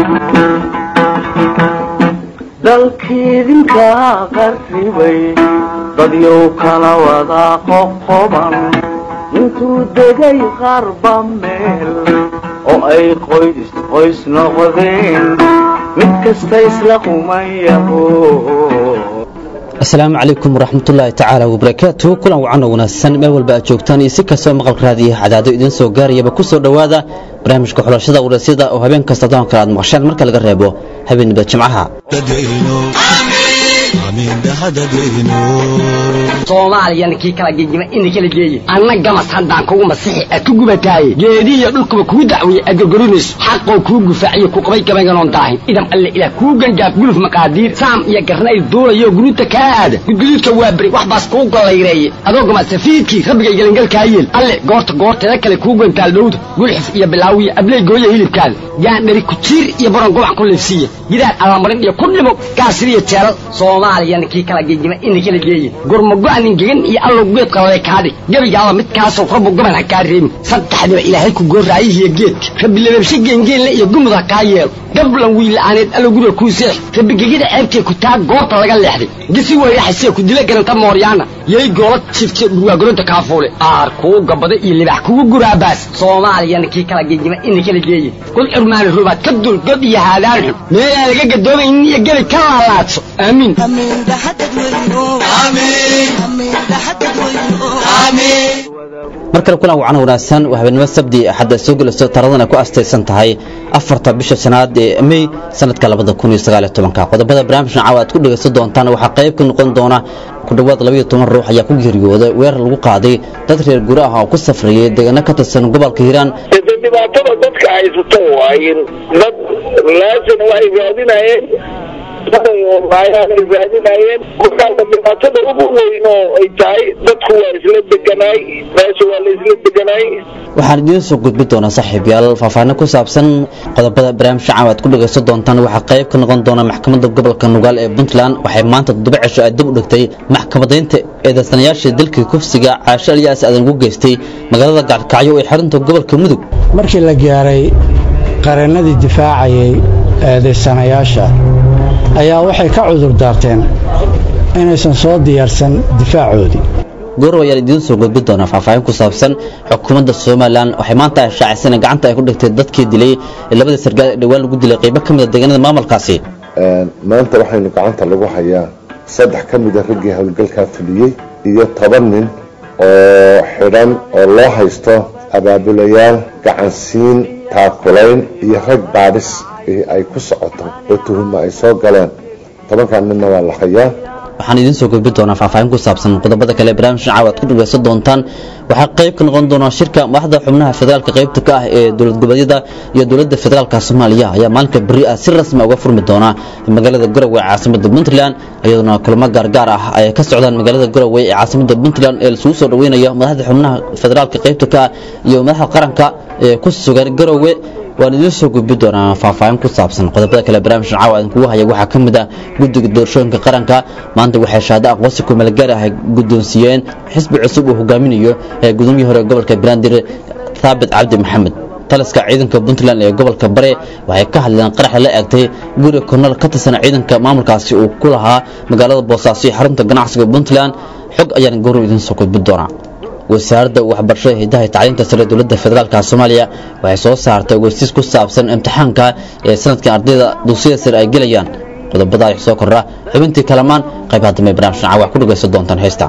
dalkiidinka qarribay dadyow kala wada qoqoban intuu degay qarba meel oo ay qoys qoys noqdeen mid kasta isla qumayaho asalaamu calaykum waraxmatullaahi tacaala wabarakaatu kulan wacan oo wanaagsan meel walba aad joogtaan iyo si kastoo maqalka raadiyo cadaado idiin soo gaarayaba ku soo dhowaada barnaamijka xulashada waraysyada oo habeen kasta doonka aad maqasheen marka laga reebo habeenniba jimcaha soomaaliyana kii kala gegima ina kala geeye anna gamas haddaan kugu masixi aad ku gubataaye geedihiyo dhulkuba kuu dacwiye aad gorgorinayso xaqoo kuu gufaaciyo ku qabay gabaynganoon daahin idam alle ilaah kuu gangaaf guluf maqaadiir saam iyo garnayl duulayo guruuta kaa aada gudguduudka waa beri wax baas kuu gollayreeye adoo gamasafiidkii rabbigay gelingalkaa yeel alle goorta goorteeda kale kuu gantaal dhowda gulxif iyo bilaawiya abley gooya hilibkaada gaandhari kujiir iyo baron gobac ku leefsiiya gidaar allamarin iyo ku dhimo gaasiriyo jeelal soomaaliyana kii kala gegima ina kala geeye gurmago-anin gegan iyo allow geed qalale kaadhig gebigaaba midkaasoo rabbu goban ha kaa reebin saddexdiba ilaahay ku gooraayihiyo geedka rabbi lababshe geengeenle iyo gumud ha kaa yeelo gablan wiila'aaneed allow guriga kuu seex rabbi gegida ceebtee ku taa goorta laga leexday gisi weyraxasee ku dila garanta mooryaana yay goola jifte dhurwaagoronta kaafuule aar kuu gabada iyo libax kugu guraabaas soomaaliyana kii kala gegima ina kala geeye kul curmaani rubaad ka dul god iyo haadaan xun meelaan laga gadoomaynin iyo gebi ka laalaadso aamiin mar kale kulan wacan wanaagsan waa habeenimo sabdi axadda soo gelayso taradana ku astaysan tahay afarta bisha shanaad ee mey sanadka labada kun iyo sagaaliyo tobanka qodobada barnaamijkan caawa aad ku dhegaysan doontaan waxaa qayb ka noqon doona ku dhowaad labaiyo toban ruux ayaa ku geeriyooday weerar lagu qaaday dad reer guri ah oo ku safrayay deegaano ka tirsan gobolka hiiraan dhibaatada dadka haysato waayin dad laasin waxay raadinayeen ay raadinayeen markaasa dhibaatada ugu weyn oo ay tahay dadku waa isla deganaay meesha waa la isla deganaay waxaan idiin soo gudbi doonaa saaxiibyaal faahfaahino ku saabsan qodobada barnaamijka caawa aad ku dhegaysan doontaan waxaa qayb ka noqon doona maxkamadda gobolka nugaal ee puntland waxay maanta toddoba cisho ay dib u dhigtay maxkamadaynta eedaysanayaasha dalkii kufsiga caasho alyaas aadan ugu geystay magaalada gacalkacyo ee xarunta gobolka mudug markii la gaaray qareennadii difaacayay eedaysanayaasha ayaa waxay ka cudur daarteen inaysan soo diyaarsan difaacoodii goorow ayaan idiin soo gudbi doonaa faahfaahin ku saabsan xukuumadda somalilan waxay maanta ay shaacisana gacanta ay ku dhigtay dadkii dilay ee labada sargaal ee dhowaan lagu dilay qaybo ka mid a deegaanada maamulkaasi maanta waxaynu gacanta lagu hayaa saddex ka mida raggii howlgalkaa fuliyey iyo toban nin oo xidhan oo loo haysto abaabulayaal gacansiin taakulayn iyo rag baadhis ay ku socoto oo tuhuma ay soo galeen tobankan ninna waa la hayaa waxaan idiin soo gudbi doonaa faahfaahin ku saabsan qodobada kale barnaamijkan caawa aad ku dhegaysan doontaan waxaa qayb ka noqon doona shirka madaxda xubnaha federaalka qaybta ka ah ee dowlad goboleedyada iyo dowladda federaalka soomaaliya ayaa maalinka beri ah si rasmi uga furmi doona magaalada garowe ee caasimada puntland iyadoona kulamo gaargaar ah ay ka socdaan magaalada garowe ee caasimada puntland ee lasugu soo dhaweynayo madaxda xubnaha federaalka qaybta ka ah iyo madaxda qaranka ee ku sugan garowe waan idiin soo gudbi doonaa faahfaahin ku saabsan qodobada kale barnaamijkan caawa idinkugu haya waxaa ka mid ah guddiga doorashooyinka qaranka maanta waxay shahaado aqoonsi kumeelgaar ah guddoonsiiyeen xisbi cusub uu hogaaminayo ee gudoomiyii hore gobolka banaadir thaabit cabdi maxamed taliska ciidanka puntland ee gobolka bare waxay ka hadleen qaraxa la eegtay guriga kornal ka tirsan ciidanka maamulkaasi uu ku lahaa magaalada boosaaso iyo xarunta ganacsiga puntland xog ayaan gorow idiin soo gudbi doonaa wasaaradda waxbarashada hidaha tacliinta sare dowladda federaalka soomaaliya waxay soo saartay ogeysiis ku saabsan imtixaanka ee sanadkan ardayda dugsiyada sare ay gelayaan qodobada soo kordha xubintii kalamaan qaybaha dambe barnaamijkan caawa ku dhagaysan doontaan heesta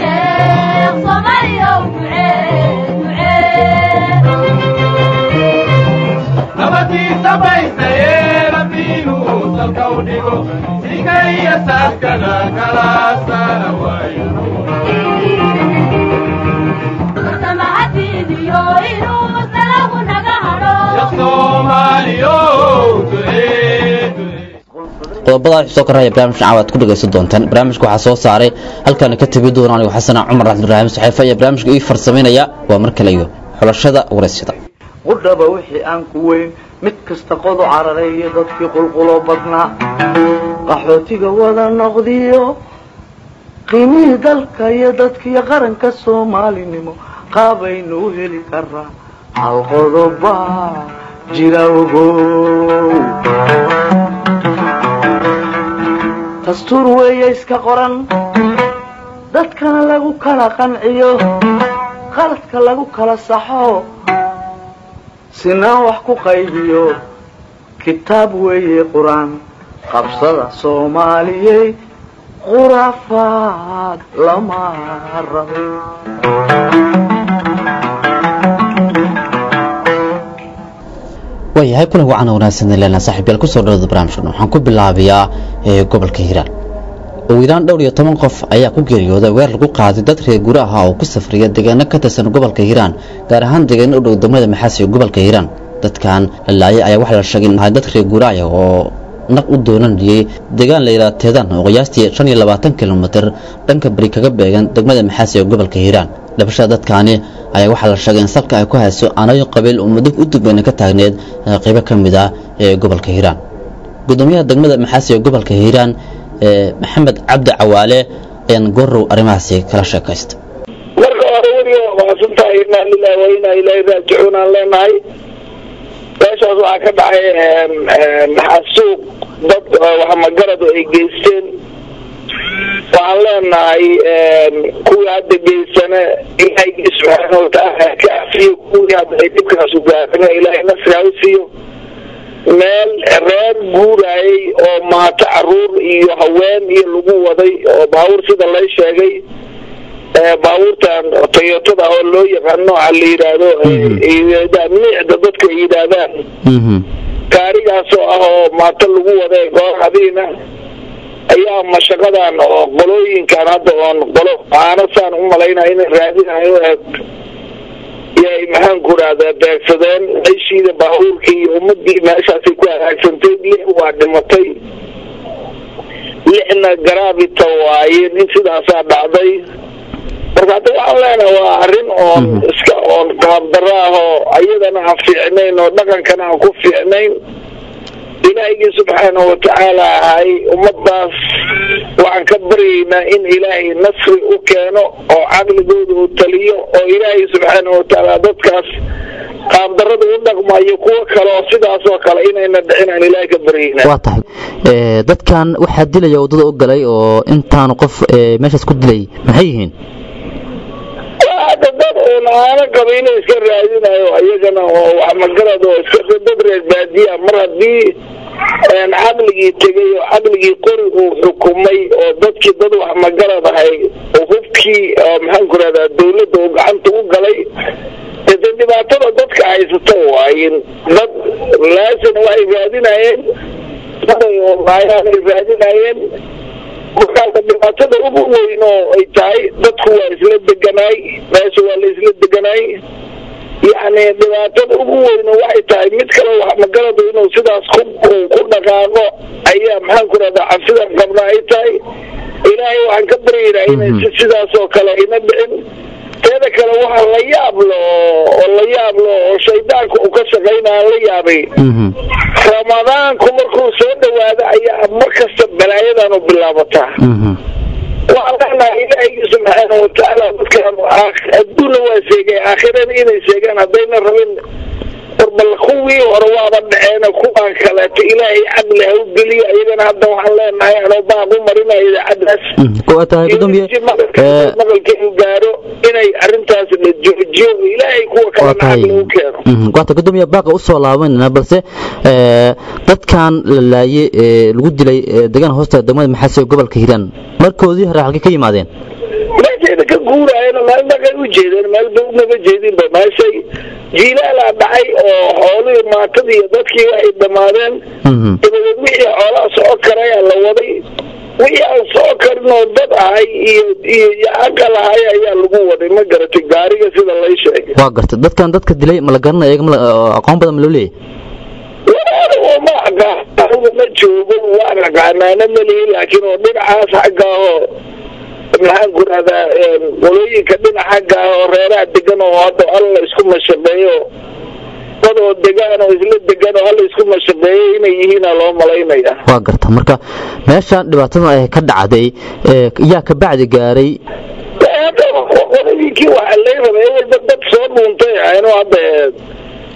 qodobada soo koraya barnaamijka caawa aad ku dhagaysan doontaan barnaamijka waxaa soo saaray halkaana ka tegi doona anigu xasana cumar cabdiraahim saxeefe ayaa barnaamijka ii farsamaynaya waa mar kale iyo xulashada waraysyada qudhaba wixii aan ku weyn mid kasta qodu cararay iyo dadkii qulquloo badnaa qaxootiga wada noqdiyo qiimihii dalka iyo dadkiiyo qaranka soomaalinimo qaabaynu u heli karaa hal qodoba jira ogow dastuur weeye iska qoran dadkana lagu kala qanciyo qaladka lagu kala saxo sinaan wax ku qaybiyo kitaab weeye qur-aan qabsada soomaaliyey khuraafaad lama rabo waayahay kulan wacan wanaagsan leelna saaxiibyaal kusoo dhawada barnaamijkan waxaan ku bilaabayaa gobolka hiiraan ugu yaraan dhowr iyo toban qof ayaa ku geeriyooday weer lagu qaaday dad reer gura ah oo ku safriya deegaano ka tirsan gobolka hiiraan gaar ahaan deegaano u dhow degmada maxaasi ee gobolka hiiraan dadkan la laayay ayaa waxaa la sheegay in ahay dad reer guraaya oo naq u doonanayay deegaan la yidhaha teedan oo qiyaastii shan iyo labaatan kilomitir dhanka beri kaga beegan degmada maxaasi ee gobolka hiiraan dhabashada dadkaani ayaa waxaa la sheegay in salka ay ku hayso aanooyin qabiil oo muddo u dugbayna ka taagneed qaybo ka mid ah ee gobolka hiiraan gudoomiyaha degmada maxaasi ee gobolka hiiraan maxamed cabdi cawaale ayaan goorow arrimahaasi kala sheekaysta marka hore weliga waa mahadsantahay inaa lilahi wa inaa ilaahi raajicuun aan leenahay meeshaas waxaa ka dhacay xasuuq dad waxmagaradu ay geysteen waxaan leenahay kuwii hadda geysane ilaahigii subxaana watacaala ka afiyo kuwii hadda ay dhibkaasu gaarana ilaahay nasri ha u siiyo meel reer guuraayay oo maato caruur iyo haween iyo lagu waday oo baabuur sida lay sheegay baabuurtan toyotada oo loo yaqaan nooca la yidhaahdo miicda dadka ay yidhaahdaan gaarigaasoo ah oo maato lagu waday goor habiina ayaa mashaqadan oo qolooyinkan hadda oon qolo aanasaan u malaynaya inay raadinayo yay maxaan ku rahdaa beegsadeen meeshiida baabuurkii iyo ummadii meeshaasay ku hagaagsantay lix waa dhimatay lixna garaabita waaye nin sidaasaa dhacday marka hadda waxaan leenahay waa arrin oon iska oon qaabdaro ah oo ayadana aan fiicnayn oo dhaqankana aan ku fiicnayn ilaahigii subxaana watacaala ahay ummadaas waxaan ka baryaynaa in ilaahay nasri u keeno oo caqligooda uu taliyo oo ilaahay subxaana watacaala dadkaas qaabdarada u dhaqmayo kuwo kale oo sidaas oo kale inayna dhicin aan ilaahay ka baryaynaa waa tahay dadkan waxaa dilaya waddada u galay oo intaanu qof meeshaas ku dilay maxay yihiin hadda dad uun aana qabiilo iska raadinayo iyagana oo wax magarad oo iska dad reer baadiya mar haddii caqligii tegay oo caqligii qori uu xukumay oo dadkii dad wax magarad ahay oo hubkii maxaan ku rahdaa dawladda uu gacanta u galay de dhibaatada dadka haysato waayin dad laasan waxay raadinayeen laayaan ay raadinayeen markaasa dhibaatada ugu weyn oo ay tahay dadku waa isla deganaay meesha waa la isla deganaay yacni dhibaatada ugu weyn waxay tahay mid kale wax magaradu inuu sidaas ku ku dhaqaaqo ayaa maxaan ku rahdaa cabsidan qabna ay tahay ilaahay waxaan ka baryaynaa inay si sidaas oo kale ayna dhicin teeda kale waxa la yaablo oo la yaablo oo shaydaanka uu ka shaqaynaa la yaabay ramadaanku markuu soo dhawaado ayaa mar kasta balaayadanu bilaabataa waxaan leenahay ilaahigii subxaana watacaala dadkan adduunna waa sheegay aakhirana inay sheegaan haddayna rabin bal kuwii hore waaba dhaceena kuwaan kaleeto ilaahay caqli ha u geliyo iyagana hadda waxaan leenahay anoo baaq u marinayo idaacadaas waa tahay gudoomiye maqalka uu gaaro inay arrintaas la joojiyo ilaahay kuwa kalena caqli u keeno waa tahay gudoomiye baaqa usoo laabanayna balse dadkan la laayay ee lagu dilay deegaan hoosta degmada maxaasi ee gobolka hiiraan markoodii hore halkay ka yimaadeen meesheeda ka guuraayana meel dhaqay u jeedeen meel ba unaga jeedinba meeshay jiilaalaa dhacay oo xoolihii maatadii iyo dadkii waxay dhammaadeen dabadeed wixii xoolaha soco karayaa la waday wixii aan soco karin oo dad ahay iyo iyo aqal ahay ayaa lagu waday ma garatay gaariga sida lay sheegay waa gartay dadkan dadka dilay ma la garanaya iyaga ma aqoon badan ma loo leeyahay ma aqaan ma joogo waan aqaanaana malihi laakiin oo dhinacaas xagga oo maxaan ku rahdaa qolooyinka dhinac xagga ah oo reeraha degan oo hadda alla isku mashaqeeyo dad oo degaan oo isla degan oo alla isku mashaqeeyo inay yihiina loo malaynaya waa garta marka meeshan dhibaatadan ay ka dhacday yaa ka bacdi gaaray qoladiinkii waxaa lay rabay walba dad soo dhuuntay ahayno hadda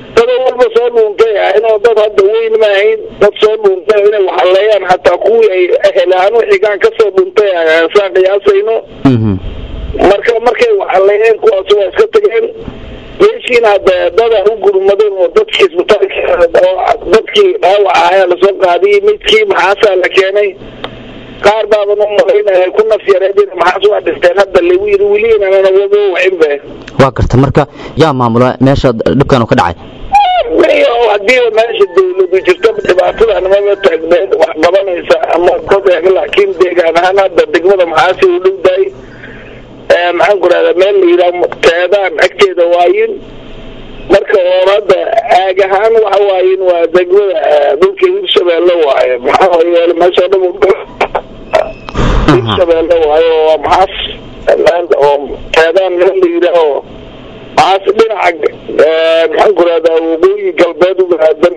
dad walba soo dhuuntay ahayn oo dad hadda weyn ma ahayn dad soo dhuuntay inay waxaleeyaan xataa kuwii ay ehelahaan xigaan kasoo dhuuntay saan qiyaasayno marka markay waxaleeyeen kuwaas waa iska tageen meeshiina hadda dada u gurmadeen oo dadkii isbitaalka oo dadkii dhaawac ahaa lasoo qaadiyey midkii maxaasaa la keenay qaar baaban u malaynaya ku naf yareedin maxaas waa dhinteen hadda lagu yiri weli inaanan wado wacinbe waa garta marka yaa maamula meesha dhibkan ka dhacay mayo hadiiba meesha dawladu jirto dhibaatada nimaba taagneed wax qabanaysa ama dad laakiin deegaan ahaan hadda degmada maxaasi u dhowdahay maxaan ku rahdaa meel la yidhaha teedaan agteeda waayin marka oo hadda aag ahaan waxa waayin waa degmada dhulka hirshabeelle waaye maxaa yeele meesha dhan hirshabeelle waaye waa maxaas oo teedaan meel la yidhaaho maxaas dhinaca maxaan ku rahdaa waqooyi galbeed u aadan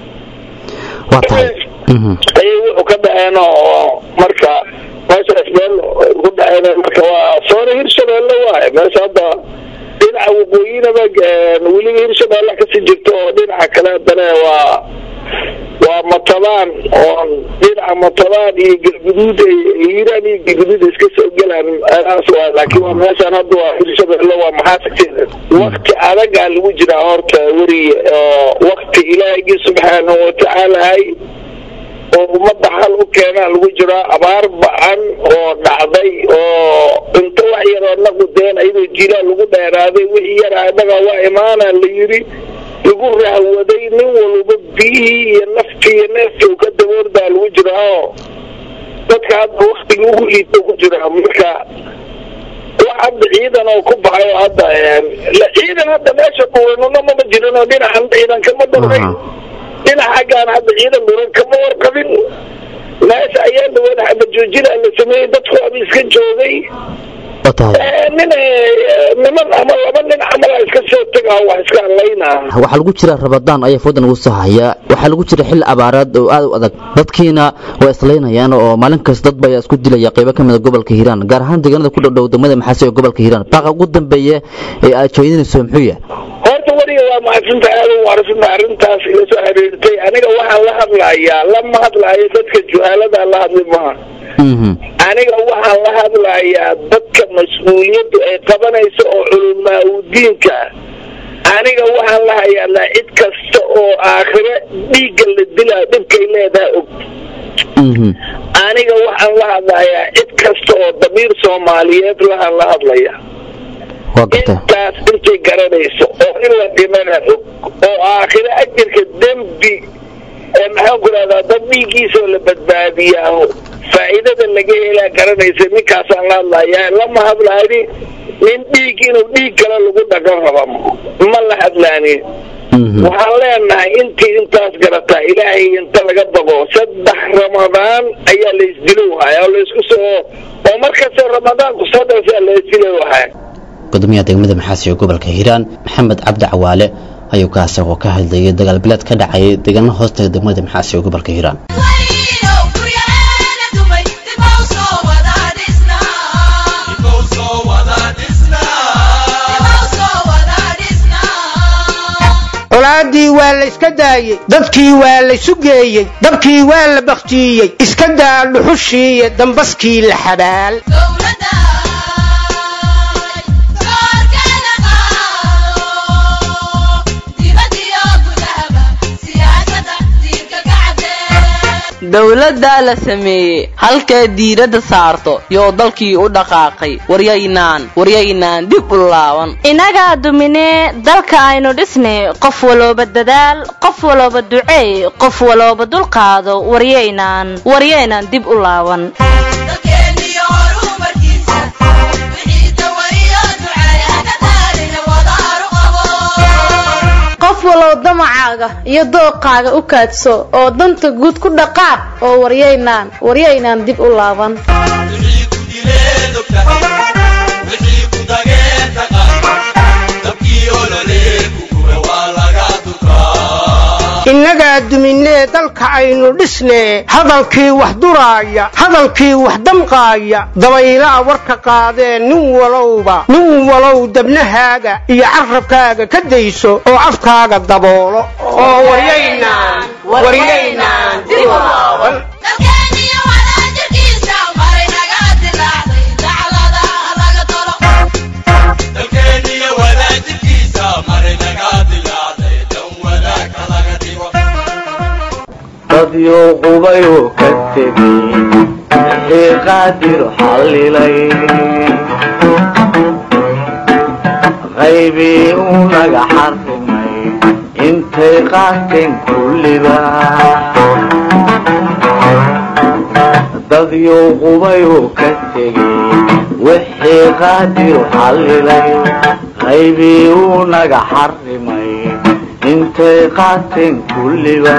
waa tahay ayay wuxuu ka dhaceen oo marka meeshaas meel ku dhaceen marka waa soona hirshabeelle waaye meesha hadda dhinaca waqooyinaba weliba hirshabeelle kasii jirto oo dhinaca kale haddana waa waa matabaan oo dhinaca matabaan iyo galguduud hiiraan iyo galguduud iska soo gelaan aas waa laakiin waa meeshaan hadda waa hirshabeelle waa maxaasagteeda wakti adagaa lagu jiraa horta weriye oo wakti ilaahigii subxaanahu watacaalahay oo ummadda xal u keenaa lagu jiraa abaar ba-an oo dhacday oo inta wax yaroo naqudeen ayadoo jiilaa lagu dheeraaday wixii yaraa innaga waa imaana la yidhi lagu rahwaday nin walba biyihii iyo naftii iyo neeftii ka daboordaa lagu jiraa oo dadka hadda waktiga ugu liito ku jiraa marka wax hadda ciidan oo ku baxay oo hadda ciidan hadda meesha dhuwanuna mama jirin oo dhinacan ciidan kama dhurray dhinaca xaggaan hadda ciidan dhuran kama warqabin meesha ayaa dhawada xaba joojina la sameeyey dadku ama iska joogay waa tahay nin niman ama laba nin camala iska soo tegaa wax iska hadlaynaa waxaa lagu jira rabadaan ayaa foodan ugu soo haya waxaa lagu jira xilli abaaraad oo aad u adag dadkiina waa islaynayaan oo maalin kasta dad baa isku dilaya qaybo ka mida gobolka hiiraan gaar ahaan deegaanada ku dhowdhow degmada maxaasi ee gobolka hiiraan baaqa ugu dambeeya ee aad jeedinayso muxuu yahay horta weliga waa mahadsinta aad u waarasanta arrintaas ila soo xiriirtay aniga waxaan la hadlayaa lama hadlaayo dadka juhaalada la hadli maha aniga waxaan la hadlayaa dadka mas-uuliyaddu ay qabanayso oo culumaa udiinka aniga waxaan la hayaanaa cid kasta oo aakhire dhiigga la dilaa dhibkay leedahay og aniga waxaan la hadlayaa cid kasta oo damiir soomaaliyeed lahaan la hadlaya waa garta intaas intay garanayso oo in la dhimana og oo aakhire ajirka dembi maxaan ku rahdaa dad dhiiggiisoo la badbaadiyaa faa'iidada laga helaa garanaysa ninkaasaan la hadlayaa lama hadlaani nin dhiig inuu dhiig kale lagu dhagan raba ma la hadlaani waxaan leenahay intii intaas garataa ilaahay inta laga bago saddex ramadaan ayaa la isdilo haya oo laysku soo oo markasta ramadaanku soo dhawsaa la isdilo haya gudoomiyaha degmada maxaasi ee gobolka hiiraan maxamed cabdi cawaale ayuu ka asagoo ka hadlayay dagaal bileed ka dhacayay deegaano hoostaga degmada maxaasi ee gobolka hiiraan colaadii waa la iska daayey dadkii waa la sugeeyey dabkii waa la bakhtiiyey iska daa dhuxushiiyo dambaskii la xabaal dowladdaa la sameeyey halkay diiradda saarto yoo dalkii u dhaqaaqay waryaynaan waryaynaan dib u laaban inagaa duminee dalka aynu dhisnay qof walooba dadaal qof walooba duceey qof walooba dulqaado waryaynaan waryaynaan dib u laaban qof walow damacaaga iyo dooqaaga u kaadso oo danta guud ku dhaqaaq oo waryaynaan waryaynaan dib u laaban inna innagaa duminee dalka aynu dhisnee hadalkii wax duraaya hadalkii wax damqaaya dabaylaa warka qaadee nin walowba nin walow dabnahaaga iyo carrabkaaga ka dayso oo afkaaga daboolo oo waryaynaan waryaynaan dadyo qubayuu ka tegey wixii qaadir xallilay qaybii uu naga xarrimay intay qaateen kulliba dadyo qubayuu ka tegey wixii qaadir xallilay qaybii uu naga xarrimay intay qaateen kulliba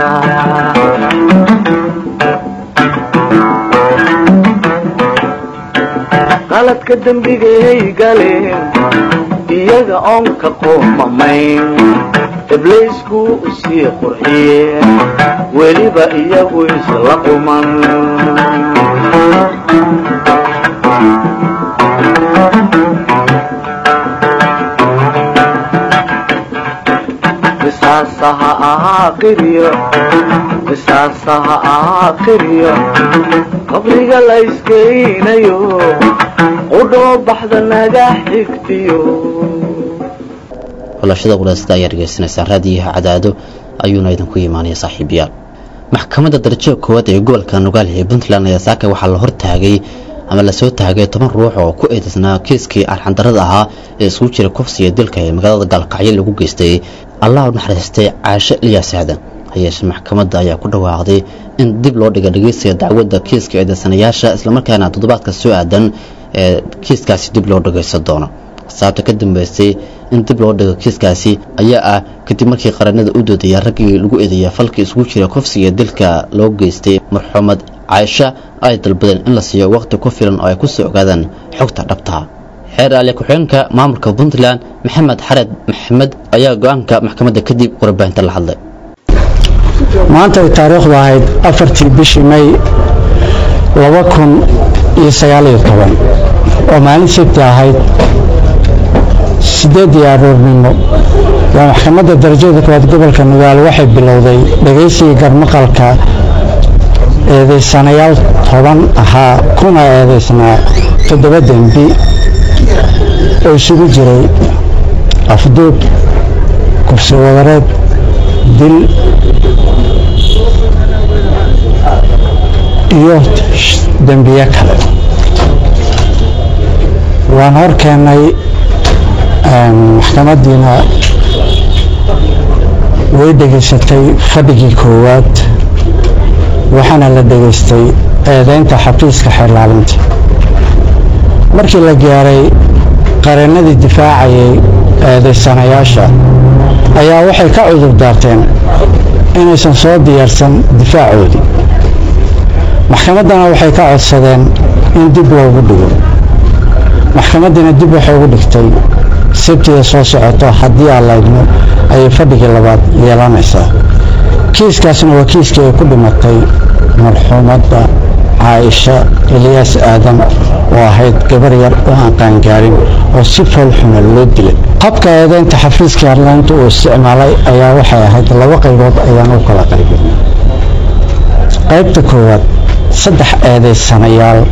qaladka dembigay galeen iyaga oon ka qoomamayn ibliisku usii qurxiyeen weliba iyagu isla quman misaasaha aaqiriyo misaasaha aaqiriyo qabriga la iskeynayo qudhoo baxda naga xigtiyo xulashada walaasada ayaa dhegaysanaysaan raadiyaha cadaado ayuuna idinku imaanaya saaxiibayaal maxkamadda darajada koowaad ee gobolka nugaal ee puntland ayaa saaka waxaa la hortaagay ama lasoo taagay toban ruux oo ku eedaysnaa kiiskii arxandarada ahaa ee isugu jira kufsiga dilka ee magaalada gaalkacyo lagu geystay allah u naxariistay caashe ilyaas aadan hayeeshe maxkamadda ayaa ku dhawaaqday in dib loo dhiga dhegeysiga dacwadda kiiska eedaysanayaasha islamarkaana toddobaadka soo aadan ee kiiskaasi dib loo dhagaysan doono sababta ka dambeysay in dib loo dhigo kiiskaasi ayaa ah kadib markii qaranada u doodaya raggii lagu eedeeya falkii isugu jira kufsiga dilka loo geystay marxuumad caaisha ay dalbadeen in la siiyo waqti ku filan oo ay ku soo ogaadaan xogta dhabtaa xeer aaliya ku-xigeenka maamulka puntland maxamed xared maxamed ayaa go-aanka maxkamadda kadib warbaahinta la hadlay maanta ay taariikhdu ahayd afartii bishii may laba kun iyo sagaaliyo toban oo maalin sabti ahayd sideeddii aroornimo waa maxkamadda darajada koowaad gobolka nugaal waxay bilowday dhegaysigii garmaqalka eedaysanayaal toban ahaa kuna eedaysnaa toddoba dembi oo isugu jiray afduub kufsi wadareed dil iyo dembiye kale waan hor keennay maxkamaddiina way dhegaysatay fadhigii koowaad waxaana la dhegaystay eedaynta xafiiska xeerlaalinta markii la gaaray qareennadii difaacayay eedaysanayaasha ayaa waxay ka cudur daarteen inaysan soo diyaarsan difaacoodii maxkamaddana waxay ka codsadeen in dib loogu dhigo maxkamaddiina dib waxay ugu dhigtay sabtida soo socoto haddii aan laydmo ayay fadhigii labaad yeelanaysaa kiiskaasna waa kiiskii ay ku dhimatay marxuumadda caaisha ilyaas aadan oo ahayd gabar yar oo aan qaangaarin oo si foolxuma loo dilay habka eedaynta xafiiska airlaynta uu isticmaalay ayaa waxay ahayd laba qaybood ayaan u kala qaybin qaybta koowaad saddex eedaysanayaal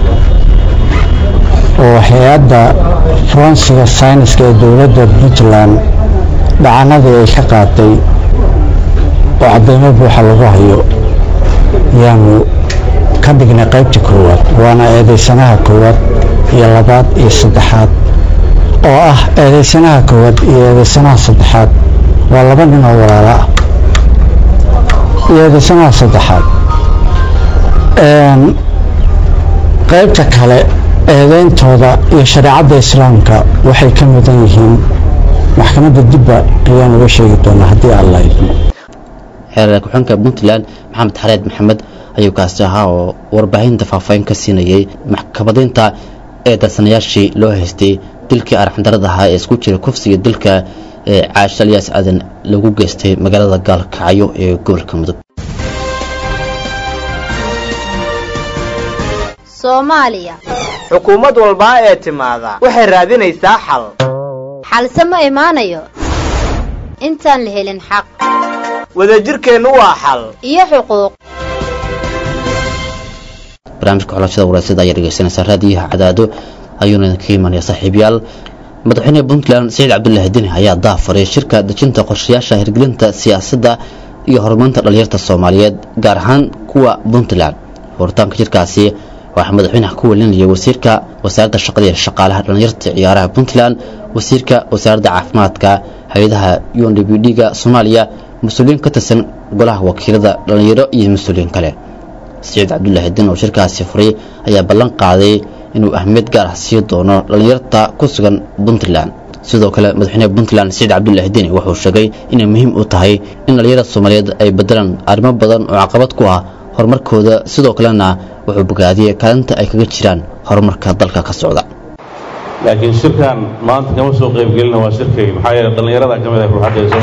oo hay-adda faransiga sayniska ee dowladda puntland dhacanadii ay ka qaaday oo cadeymo buuxa lagu hayo yaanu ka dhignay qaybta koowaad waana eedaysanaha koowaad iyo labaad iyo saddexaad oo ah eedaysanaha koowaad iyo eedaysanaha saddexaad waa laba nin oo walaalo ah iyo eedaysanaha saddexaad qaybta kale eedeyntooda iyo shareecadda islaamka waxay ka mudan yihiin maxkamadda dibba ayaan uga sheegi doonaa haddii aan la idmo xeer ku-xigeenka puntland maxamed xareed maxamed ayuu kaasi ahaa oo warbaahinta faahfaahin ka siinayay maxkamadaynta ee darsanayaashii loo haystay dilkii arxandarada ahaa ee isku jira kufsiga dilka ee caasha alyaas aadan lagu geystay magaalada gaalkacyo ee gobolka mudug soomaaliya xukuumad walbaa ee timaada waxay raadinaysaa xal xalse ma imaanayo intaan la helin xaq wadajirkeennu waa xal iyo xuquuq barnaamijka xulashada waraasada ayaa dhegeysanaysaa raadiyaha cadaado ayuuna idinkaga imanaya saaxiibayaal madaxweyne puntland saciid cabdullaahi deni ayaa daafaray shirka dejinta qorshayaasha hirgelinta siyaasadda iyo horumarinta dhalinyarta soomaaliyeed gaar ahaan kuwa puntland horitaanka shirkaasi waxaa madaxweynaha ku welinaya wasiirka wasaaradda shaqada iyo shaqaalaha dhalinyarta ciyaaraha puntland wasiirka wasaaradda caafimaadka hay-adaha u n d b d-ga soomaaliya mas-uuliyiin ka tirsan golaha wakiilada dhalinyaro iyo mas-uuliyiin kale saciid cabdullaahi din oo shirkaasi furay ayaa ballan qaaday inuu ahmiyad gaar ah sii doono dhallinyarta ku sugan puntland sidoo kale madaxweynaha puntland saciid cabdullaahi dini wuxuu sheegay inay muhiim u tahay in dhallinyarada soomaaliyeed ay bedelaan arrimo badan oo caqabad ku ah horumarkooda sidoo kalena wuxuu bogaadiyey kaalinta ay kaga jiraan horumarka dalka ka socda laakiin shirkan maanta kama soo qaybgelina waa shirkay maxaa yeele dhallinyarada ka mid ah ruuxaddeeso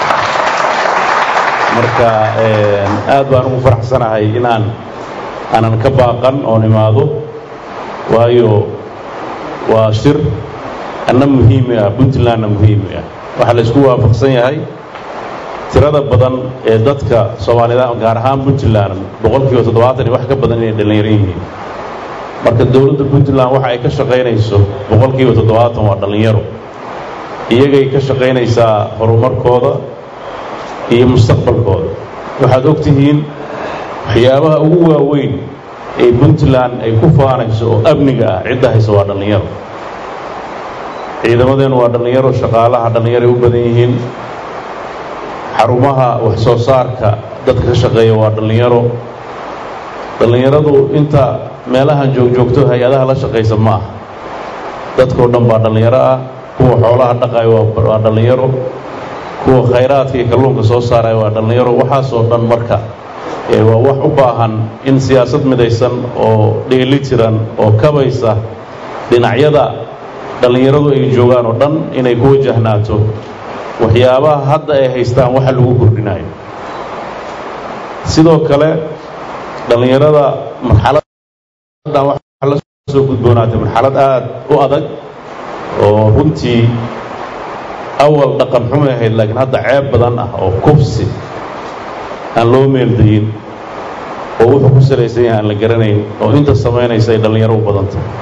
marka aad baan ugu faraxsanahay inaan aanan ka baaqan oon imaado waayo waa shir anna muhiimi ah puntlandna muhiimi ah waxaa la isku waafaqsan yahay tirada badan ee dadka soomaalida gaar ahaan puntland boqolkiiba toddobaatan iyo wax ka badan inay dhallinyaro yihiin marka dowladda puntland waxa ay ka shaqaynayso boqolkiiba toddobaatan waa dhallinyaro iyagay ka shaqaynaysaa horumarkooda iyo mustaqbalkooda waxaad og tihiin waxyaabaha ugu waaweyn ee puntland ay ku faanayso oo amniga ah cidda haysa waa dhallinyaro ciidamadeennu waa dhallinyaro shaqaalaha dhallinyaroay u badan yihiin xarumaha wax soo saarka dadka ka shaqeeya waa dhallinyaro dhallinyaradu inta meelahan joogjoogto hay-adaha la shaqaysa ma ah dadkao dhan baa dhallinyaro ah kuwa xoolaha dhaqayo waa dhallinyaro kuwa khayraadka iyo kalluunka soo saaraya waa dhallinyaro waxaasoo dhan marka waa wax u baahan in siyaasad midaysan oo dheeli tiran oo kabaysa dhinacyada dhallinyaradu ay joogaan oo dhan inay ku wajahnaato waxyaabaha hadda ay haystaan waxa lagu kordhinayo sidoo kale dhallinyarada marxaladdan waxaa la soo gudboonaatay marxalad aad u adag oo runtii awal dhaqan xumay ahayd laakiin hadda ceeb badan ah oo kufsi aan loo meeldayin oo wuxuu ku salaysan yahay aan la garanayn oo inta samaynaysa ay dhallinyaro u badan tahay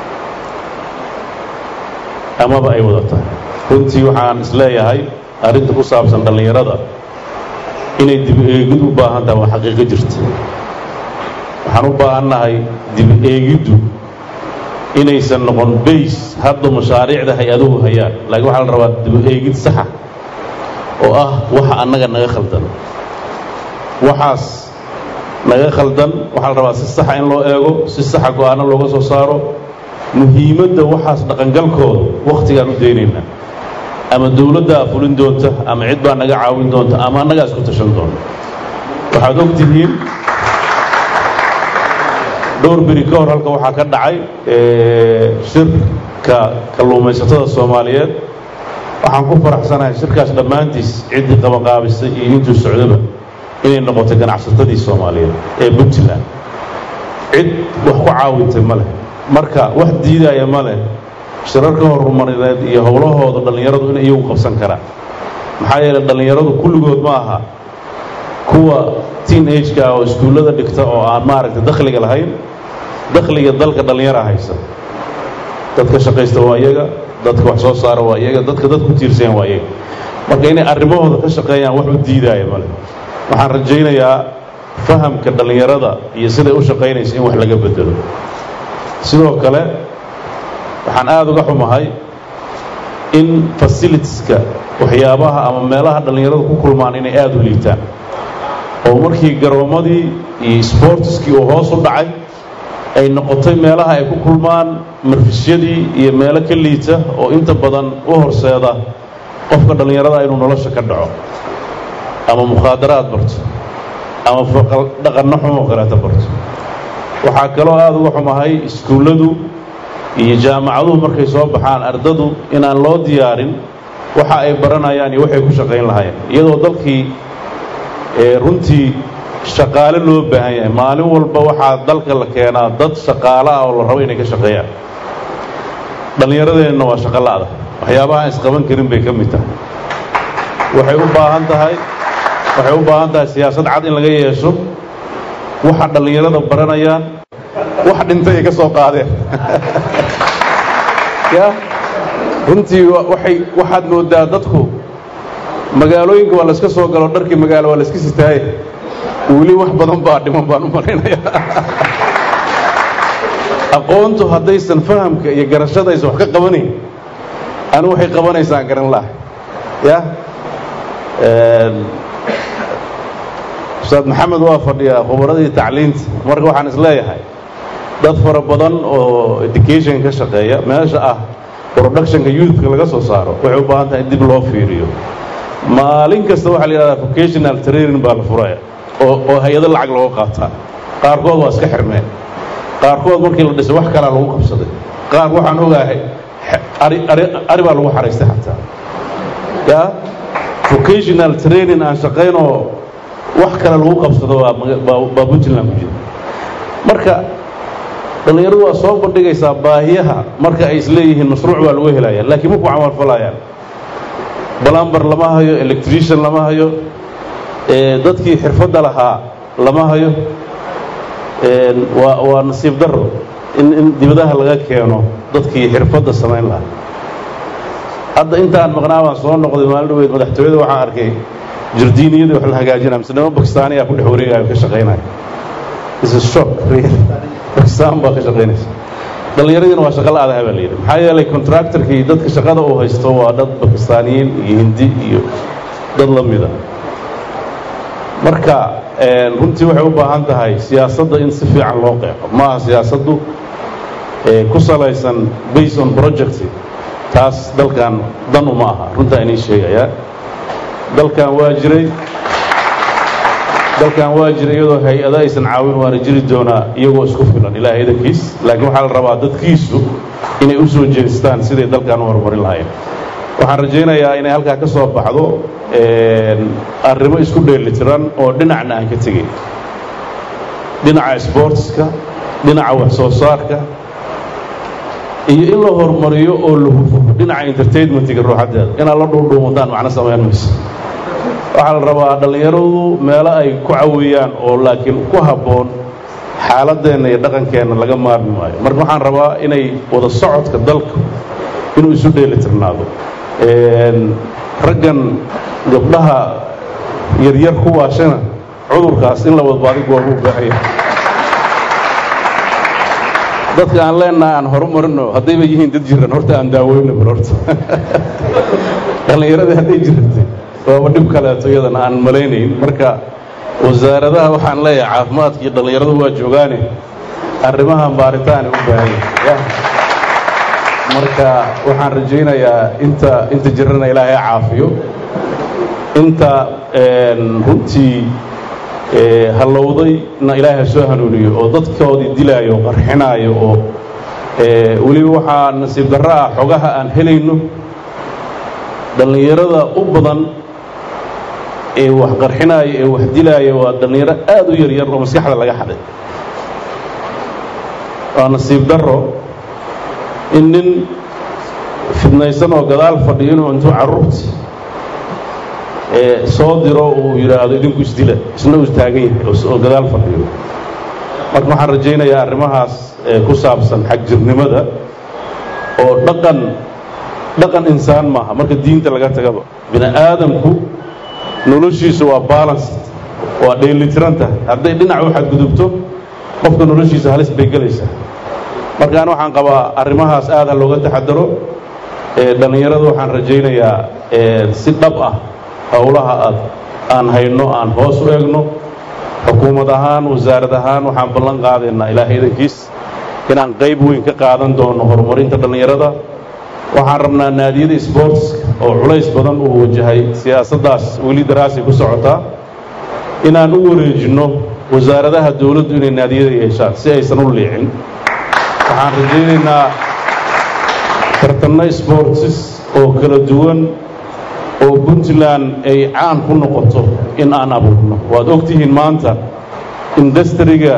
amaba ay wada tahay runtii waxaan isleeyahay arrinta ku saabsan dhallinyarada inay dibi eegid u baahan tahay waa xaqiiqo jirta waxaan u baahannahay dibi eegiddu inaysan noqon bays hadda mashaariicda hay-aduhu hayaan laakiin waxaa la rabaa dibi eegid saxa oo ah waxa annaga naga khaldan waxaas naga khaldan waxaa la rabaa si saxa in loo eego si saxa go-aano looga soo saaro muhiimadda waxaas dhaqangalkooda wakhtigaan u daynaynaa ama dowladdaa fulin doonta ama cid baa naga caawin doonta ama annagaa isku tashan doona waxaad og tihiin dhowr beri ka hor halka waxaa ka dhacay shirka kalluumaysatada soomaaliyeed waxaan ku faraxsanahay shirkaas dhammaantiis ciddii qabaqaabisay iyo intuu socdaba inay noqotay ganacsatadii soomaaliyeed ee puntland cid wax ku caawintay ma leh marka wax diidaya ma leh shirarka horumarineed iyo howlahooda dhallinyaradu inay iyagu qabsan karaan maxaa yeelay dhallinyaradu kulligood ma aha kuwa teen ageka ah oo iskuullada dhigta oo aan maaragtay dakhliga lahayn dakhliga dalka dhallinyara haysa dadka shaqaysta waa iyaga dadka wax soo saara waa iyaga dadka dad ku tiirsayan waa iyaga marka inay arrimahooda ka shaqeeyaan wax u diidaaya male waxaan rajaynayaa fahamka dhallinyarada iyo siday u shaqaynaysa in wax laga bedelo sidoo kale waxaan aada uga xumahay in fasilitieska waxyaabaha ama meelaha dhallinyaradu ku kulmaan inay aada u liitaan oo markii garoommadii iyo sboortiskii uu hoos u dhacay ay noqotay meelaha ay ku kulmaan marfisyadii iyo meelo ka liita oo inta badan u horseeda qofka dhallinyarada inuu nolosha ka dhaco ama mukhaadaraad barto ama dhaqanno xumoo kaleeta barto waxaa kaloo aada uga xumahay iskuulladu iyo jaamacaduhu markay soo baxaan ardadu inaan loo diyaarin waxa ay baranayaan iyo waxay ku shaqayn lahaayeen iyadoo dalkii runtii shaqaale loo baahan yahay maalin walba waxaa dalka la keenaa dad shaqaale ah oo la rabo inay ka shaqeeyaan dhallinyaradeenna waa shaqo la'da waxyaabaha aan isqaban karin bay ka mid tahay waxay u baahan tahay waxay u baahan tahay siyaasad cad in laga yeesho waxa dhallinyarada baranayaan wax dhintay ay ka soo qaadeen ya runtii waxay waxaad moodaa dadku magaalooyinka waa layska soo galo dharkii magaalo waa layska sitaaye weli wax badan baa dhiman baan u malaynaya aqoontu haddaysan fahamka iyo garashada aysan wax ka qabanayn anu waxay qabanaysaan garan laha ya ustaad maxamed waa fadhiyaa khubaradii tacliinta marka waxaan isleeyahay dad fara badan oo education ka shaqeeya meesha ah productionka youthka laga soo saaro waxay u baahan tahay in dib loo fiiriyo maalin kasta waxaa la yidhahdaa vocational training baa la furaya oo oo hay-ado lacag looga qaataa qaarkood waa iska xirmeen qaarkood markii la dhisay wax kalaa lagu qabsaday qaar waxaan ogaahay ari ari ari baa lagu xaraystay xataa ya vocational training aan shaqaynoo wax kale lagu qabsado waa baa puntland ku jira marka dhallinyaradu waa soo bandhigaysaa baahiyaha marka ay isleeyihiin mashruuc baa lagu helaya laakiin maku camalfalayaan balambar lama hayo electrician lama hayo dadkii xirfadda lahaa lama hayo waa waa nasiib darro in in dibadaha laga keeno dadkii xirfadda samayn lahaa hadda intaan maqnaa baan soo noqday maalin dhaweyd madaxtooyada waxaan arkay jardiiniyadii wax la hagaajinaya mise niman bakistaaniyaa ku dhex wareegaya ka shaqaynaya is a shock really bakistaan baa ka shaqaynaysa dhallinyaradiina waa shaqa la-adaha baa la yidhi maxaa yeelay contractorkii dadka shaqada uu haysto waa dad bakistaaniyiin iyo hindi iyo dad la mida marka runtii waxay u baahan tahay siyaasadda in si fiican loo qeexo maaha siyaasaddu ku salaysan based on project taas dalkan dan uma aha runtaa inii sheegayaa dalkan waa jiray dalkan waa jiray iyadoo hay-ada aysan caawin waana jiri doonaa iyagoo isku filan ilaahay idankiis laakiin waxaa la rabaa dadkiisu inay u soo jeestaan siday dalkan u horumarin lahayn waxaan rajaynayaa inay halkaa ka soo baxdo arrimo isku dheelitiran oo dhinacna aan ka tegin dhinaca sportska dhinaca wax soo saarka iyo in la horumariyo oo la hufo dhinaca entertainmentiga ruuxaddeeda inaad la dhuundhuumataan macno samayn mayso waxaa la rabaa dhallinyaradu meelo ay ku caweeyaan oo laakiin ku habboon xaaladeenna iyo dhaqankeenna laga maarmi maayo marka waxaan rabaa inay wada socodka dalka inuu isu dheelitirnaado raggan gabdhaha yaryar ku waashana cudurkaas in la wadbaadi goobu u baahaya dadka aan leenaha aan horumarino haddayba yihiin dad jiran horta aan daaweyno bal horta dhallinyaradii hadday jirantay waaba dhib kaleeto iyadana aan malaynayn marka wasaaradaha waxaan leeyahay caafimaadka iyo dhallinyaradu waa joogaane arrimahan baaritaani u baahan yahay marka waxaan rajaynayaa inta inta jirana ilaahay caafiyo inta runtii hallowdayna ilaahay soo hanuuniyo oo dadkoodii dilaayo oo qarxinaayo oo weliba waxaa nasiib darro ah xogaha aan helayno dhallinyarada u badan ee wax qarxinaayo ee wax dilaayo waa dhallinyaro aad u yaryar oo maskaxda laga xaday waa nasiib darro in nin fidnaysan oo gadaal fadhiyo inuu intuu carruurti soo diro uu yidhaahdo idinku isdila isna uu taagan yahay oo gadaal fadhiyo marka waxaan rajaynayaa arrimahaas ku saabsan xagjirnimada oo dhaqan dhaqan insaan maaha marka diinta laga tagaba bini aadamku noloshiisu waa balanced waa dheelitiran tahay hadday dhinac u xadgudubto qofka noloshiisa halis bay gelaysaa markaan waxaan qabaa arrimahaas aad ha looga taxadaro dhallinyarada waxaan rajaynayaa si dhab ah howlaha aad aan hayno aan hoos u eegno xukuumad ahaan wasaarad ahaan waxaan ballan qaadaynaa ilaahay idankiis inaan qayb weyn ka qaadan doono horumarinta dhallinyarada waxaan rabnaa naadiyada sportska oo culays badan uu wajahay siyaasaddaas weli daraasay ku socotaa inaan u wareejinno wasaaradaha dowladdu inay naadiyada yeeshaan si aysan u liicin waxaan rajaynaynaa tartanno sportsis oo kala duwan oo puntland ay caan ku noqoto in aan abuurno waad ogtihiin maanta industriga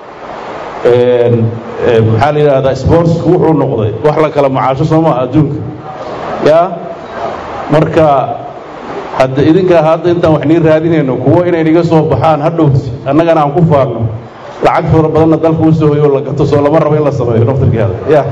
maxaa la yidhaahdaa sportsku wuxuu noqday wax la kala macaasho soo maaha adduunka yaa marka hadda idinkaa hadda intaan wax nii raadinayno kuwo inay niga soo baxaan hadhowti annagana aan ku faarno lacag fara badanna dalka u soo hoyo la gato soo lama rabo in la sameeyo naftirkeeda ya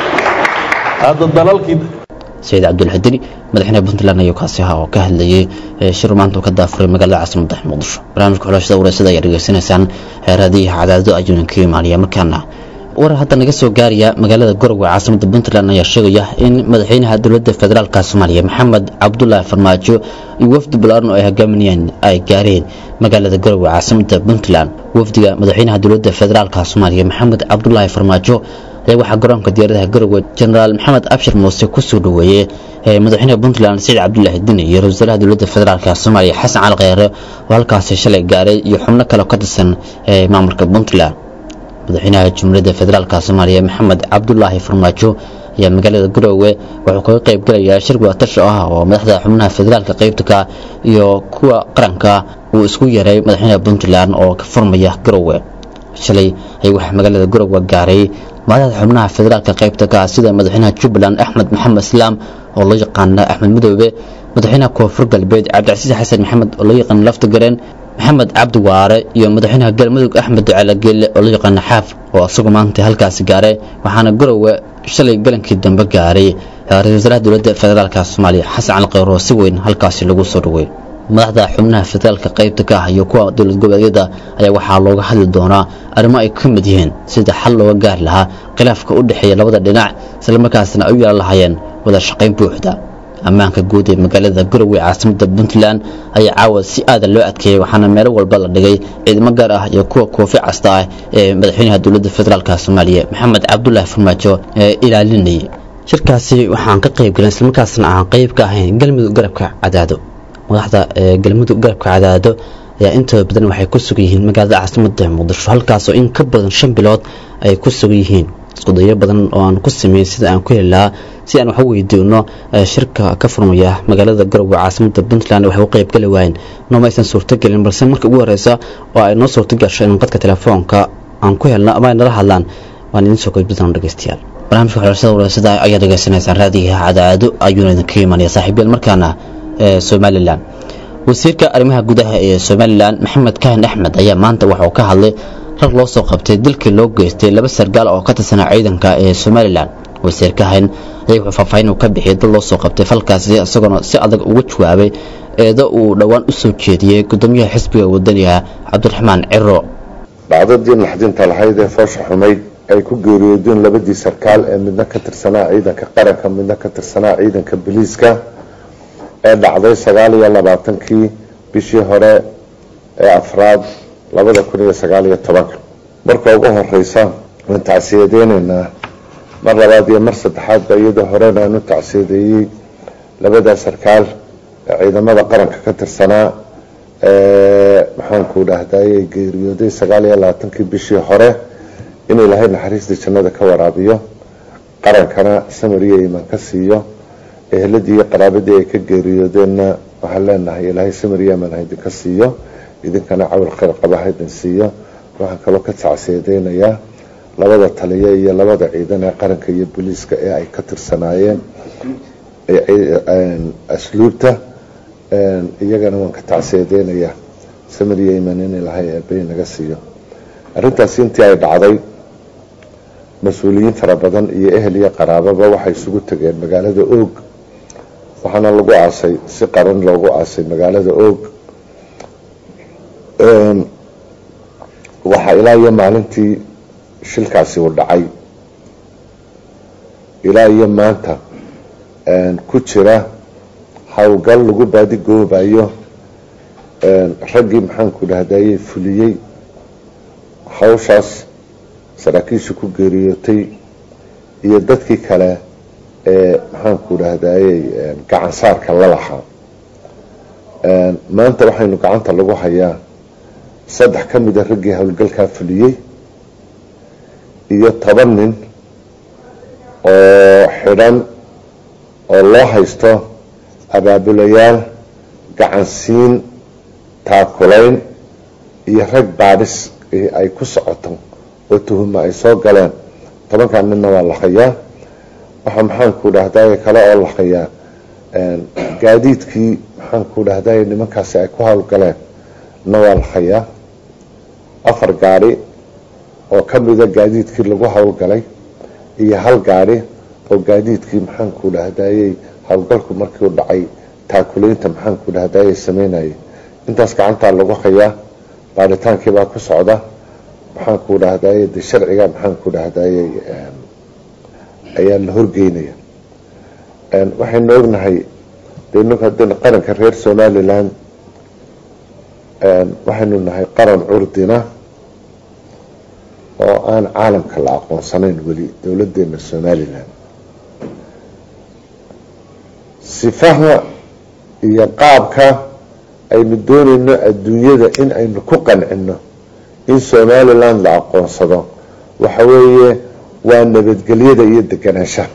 hadda dalalkii sayid cabdulxadini madaxweynaha puntland ayuu kaasi ahaa oo ka hadlayay shir maanta uu ka daafuray magaalada caasimada muqdisho barnaamijka xulashada wareysada ayaa dhegeysanaysaan raadiyaha cadaado ayuuna ka imaanaya markaana war hadda naga soo gaaraya magaalada garowe caasimada puntland ayaa sheegaya in madaxweynaha dowladda federaalka soomaaliya maxamed cabdulaahi farmaajo iyo wafdi balaaran oo ay hogaaminayaan ay gaareen magaalada garowe caasimada puntland wafdiga madaxweynaha dowladda federaalka soomaaliya maxamed cabdulaahi farmaajo ayaa waxaa garoonka diyaaradaha garowe jenaraal maxamed abshir muuse kusoo dhaweeyey madaxweynaha puntland saciid cabdulaahi dini iyo ra-isul wasaaraha dowladda federaalk soomaaliya xasan cali kheyre oo halkaasi shalay gaaray iyo xubno kale oo ka tirsan maamulka puntland madaxweynaha jumhuuriyadda federaalk soomaaliya maxamed cabdulaahi farmaajo ayaa magaalada garowe wuxuu kaga qayb gelayaa shir wadatasha ah oo madaxda xubnaha federaalka qaybta ka iyo kuwa qaranka uu isku yaray madaxweynaha puntland oo ka furmaya garowe shalay ay waxaa magaalada garowe gaaray madaxda xubnaha federaalka qaybta ka sida madaxweynaha jubbaland axmed maxamed islaam oo loo yaqaana axmed midoobe madaxweynaha koonfur galbeed cabdicasiis xasan maxamed oo loo yaqaana lafta gareen maxamed cabdi waare iyo madaxweynaha galmudug axmed ducaale geelle oo loo yaqaana xaaf oo isagu maanta halkaasi gaaray waxaana garowe shalay galankii dambe gaaray ra-isul wasaaraha dowladda federaalka soomaaliya xasan cali kheyr oo si weyn halkaasi lagu soo dhawey madaxda xubnaha federaalka qaybta ka ah iyo kuwa dowlad goboleedyada ayaa waxaa looga hadli doonaa arrimo ay ka mid yihiin sida xal looga gaari lahaa khilaafka u dhexeeya labada dhinac islamarkaasna ay u yeelan lahaayeen wada shaqayn buuxda ammaanka guud ee magaalada garowe caasimada puntland ayaa caawa si aadan loo adkeeyey waxaana meelo walba la dhigay ciidamo gaar ah iyo kuwa koofi casta ah ee madaxweynaha dowladda federaalk soomaaliya maxamed cabdulaahi farmaajo ee ilaalinayay shirkaasi waxaan ka qayb galan islamarkaasna aan qayb ka ahayn galmudug garabka cadaado madaxda galmudug garabka cadaado ayaa intooda badan waxay ku sugan yihiin magaalada caasimada muqdisho halkaasoo in ka badan shan bilood ay ku sugan yihiin iskudayo badan oo aan ku sameyn sida aan ku heli lahaa si aan wax u weydiino shirka ka furmaya magaalada garowe caasimada puntland waxay u qaybgali waayeen nooma aysan suurtogelin balse marka ugu horeysa oo ay noo suurtogasho in qadka telefoonka aan ku helno ama ay nala hadlaan waan idiin soo gudbi doona dhegeystayaal barnaamijka xulashada wareysada ayaa dhegeysanaysaan raadiyaha cadaado ayuuna idinka imanaya saaxiibyal markaana somalilan wasiirka arrimaha gudaha ee somalilan maxamed kahin axmed ayaa maanta waxauu ka hadlay rag loo soo qabtay dilkii loo geystay laba sargaal oo ka tirsanaa ciidanka ee somalilan wasiir kahin ayaa wuxuu faahfaahin uu ka bixiyay dad loo soo qabtay falkaasi isagoona si adag uga jawaabay eedo uu dhowaan u soo jeediyey gudoomiyaha xisbiga wadaniga cabdiraxmaan ciro dhacdadii naxdinta lahayd ee foosha xumayd ay ku geeriyoodeen labadii sarkaal ee midna ka tirsanaa ciidanka qaranka midna ka tirsanaa ciidanka biliiska ee dhacday sagaal iyo labaatankii bishii hore ee afraad labada kun iyo sagaal iyo tobanka marka ugu horeysa waan tacsiyadeyneynaa mar labaad iyo mar saddexaadba iyadoo horena aan u tacsiyadeeyey labada sarkaal ee ciidamada qaranka ka tirsanaa maxaanku dhahdaye geeriyooday sagaal iyo labaatankii bishii hore in ilaahay naxariistii jannada ka waraabiyo qarankana samir iyo iimaan ka siiyo eheladii iyo qaraabadii ay ka geeriyoodeenna waxaan leenahay ilaahay samir iyo iimaan haydinka siiyo idinkana cawil khayr qaba haydin siiyo waxaan kaloo ka tacsiyadeynayaa labada taliya iyo labada ciidan ee qaranka iyo booliiska ee ay ka tirsanaayeen asluubta iyagana waan ka tacsiyadeynayaa samir iyo iimaan in ilaahay eebay naga siiyo arrintaasi intii ay dhacday mas-uuliyiin fara badan iyo ehel iyo qaraababa waxay isugu tageen magaalada oog waxaana lagu aasay si qaran loogu aasay magaalada oog waxaa ilaa iyo maalintii shilkaasi uu dhacay ilaa iyo maanta ku jira howlgal lagu baadigoobayo raggii maxaanku dhahdaye fuliyey hawshaas saraakiisha ku geeriyootay iyo dadkii kale ee maxaanku dhahdaye gacan saarka la lahaa maanta waxaynu gacanta lagu hayaa saddex ka mida raggii howlgalkaa fuliyey iyo toban nin oo xidhan oo loo haysto abaabulayaal gacansiin taakulayn iyo rag baadhis ay ku socoto oo tuhuma ay soo galeen tobankan ninna waa la hayaa waxaa maxaanku dhahday kale oo la hayaa gaadiidkii maxaanku dhahday nimankaasi ay ku howlgaleen na waa la hayaa afar gaadhi oo ka mida gaadiidkii lagu howlgalay iyo hal gaadhi oo gaadiidkii maxaanku dhahdayey howlgalku markiu dhacay taakulaynta maxaanku dhahdayey sameynayay intaas gacantaa lagu hayaa baaritaankiibaa ku socda maxaanku dhahdaye de sharciga maxaanku dhahdayey ayaa la horgeynaya waxaynu ognahay de qaranka reer somalilan waxaynu nahay qaran curdina oo aan caalamka la aqoonsanayn weli dowladeena somalilan sifaha iyo qaabka aynu doonayno adduunyada in aynu ku qancino in somaliland la aqoonsado waxa weeye waa nabadgelyada iyo deganaanshaha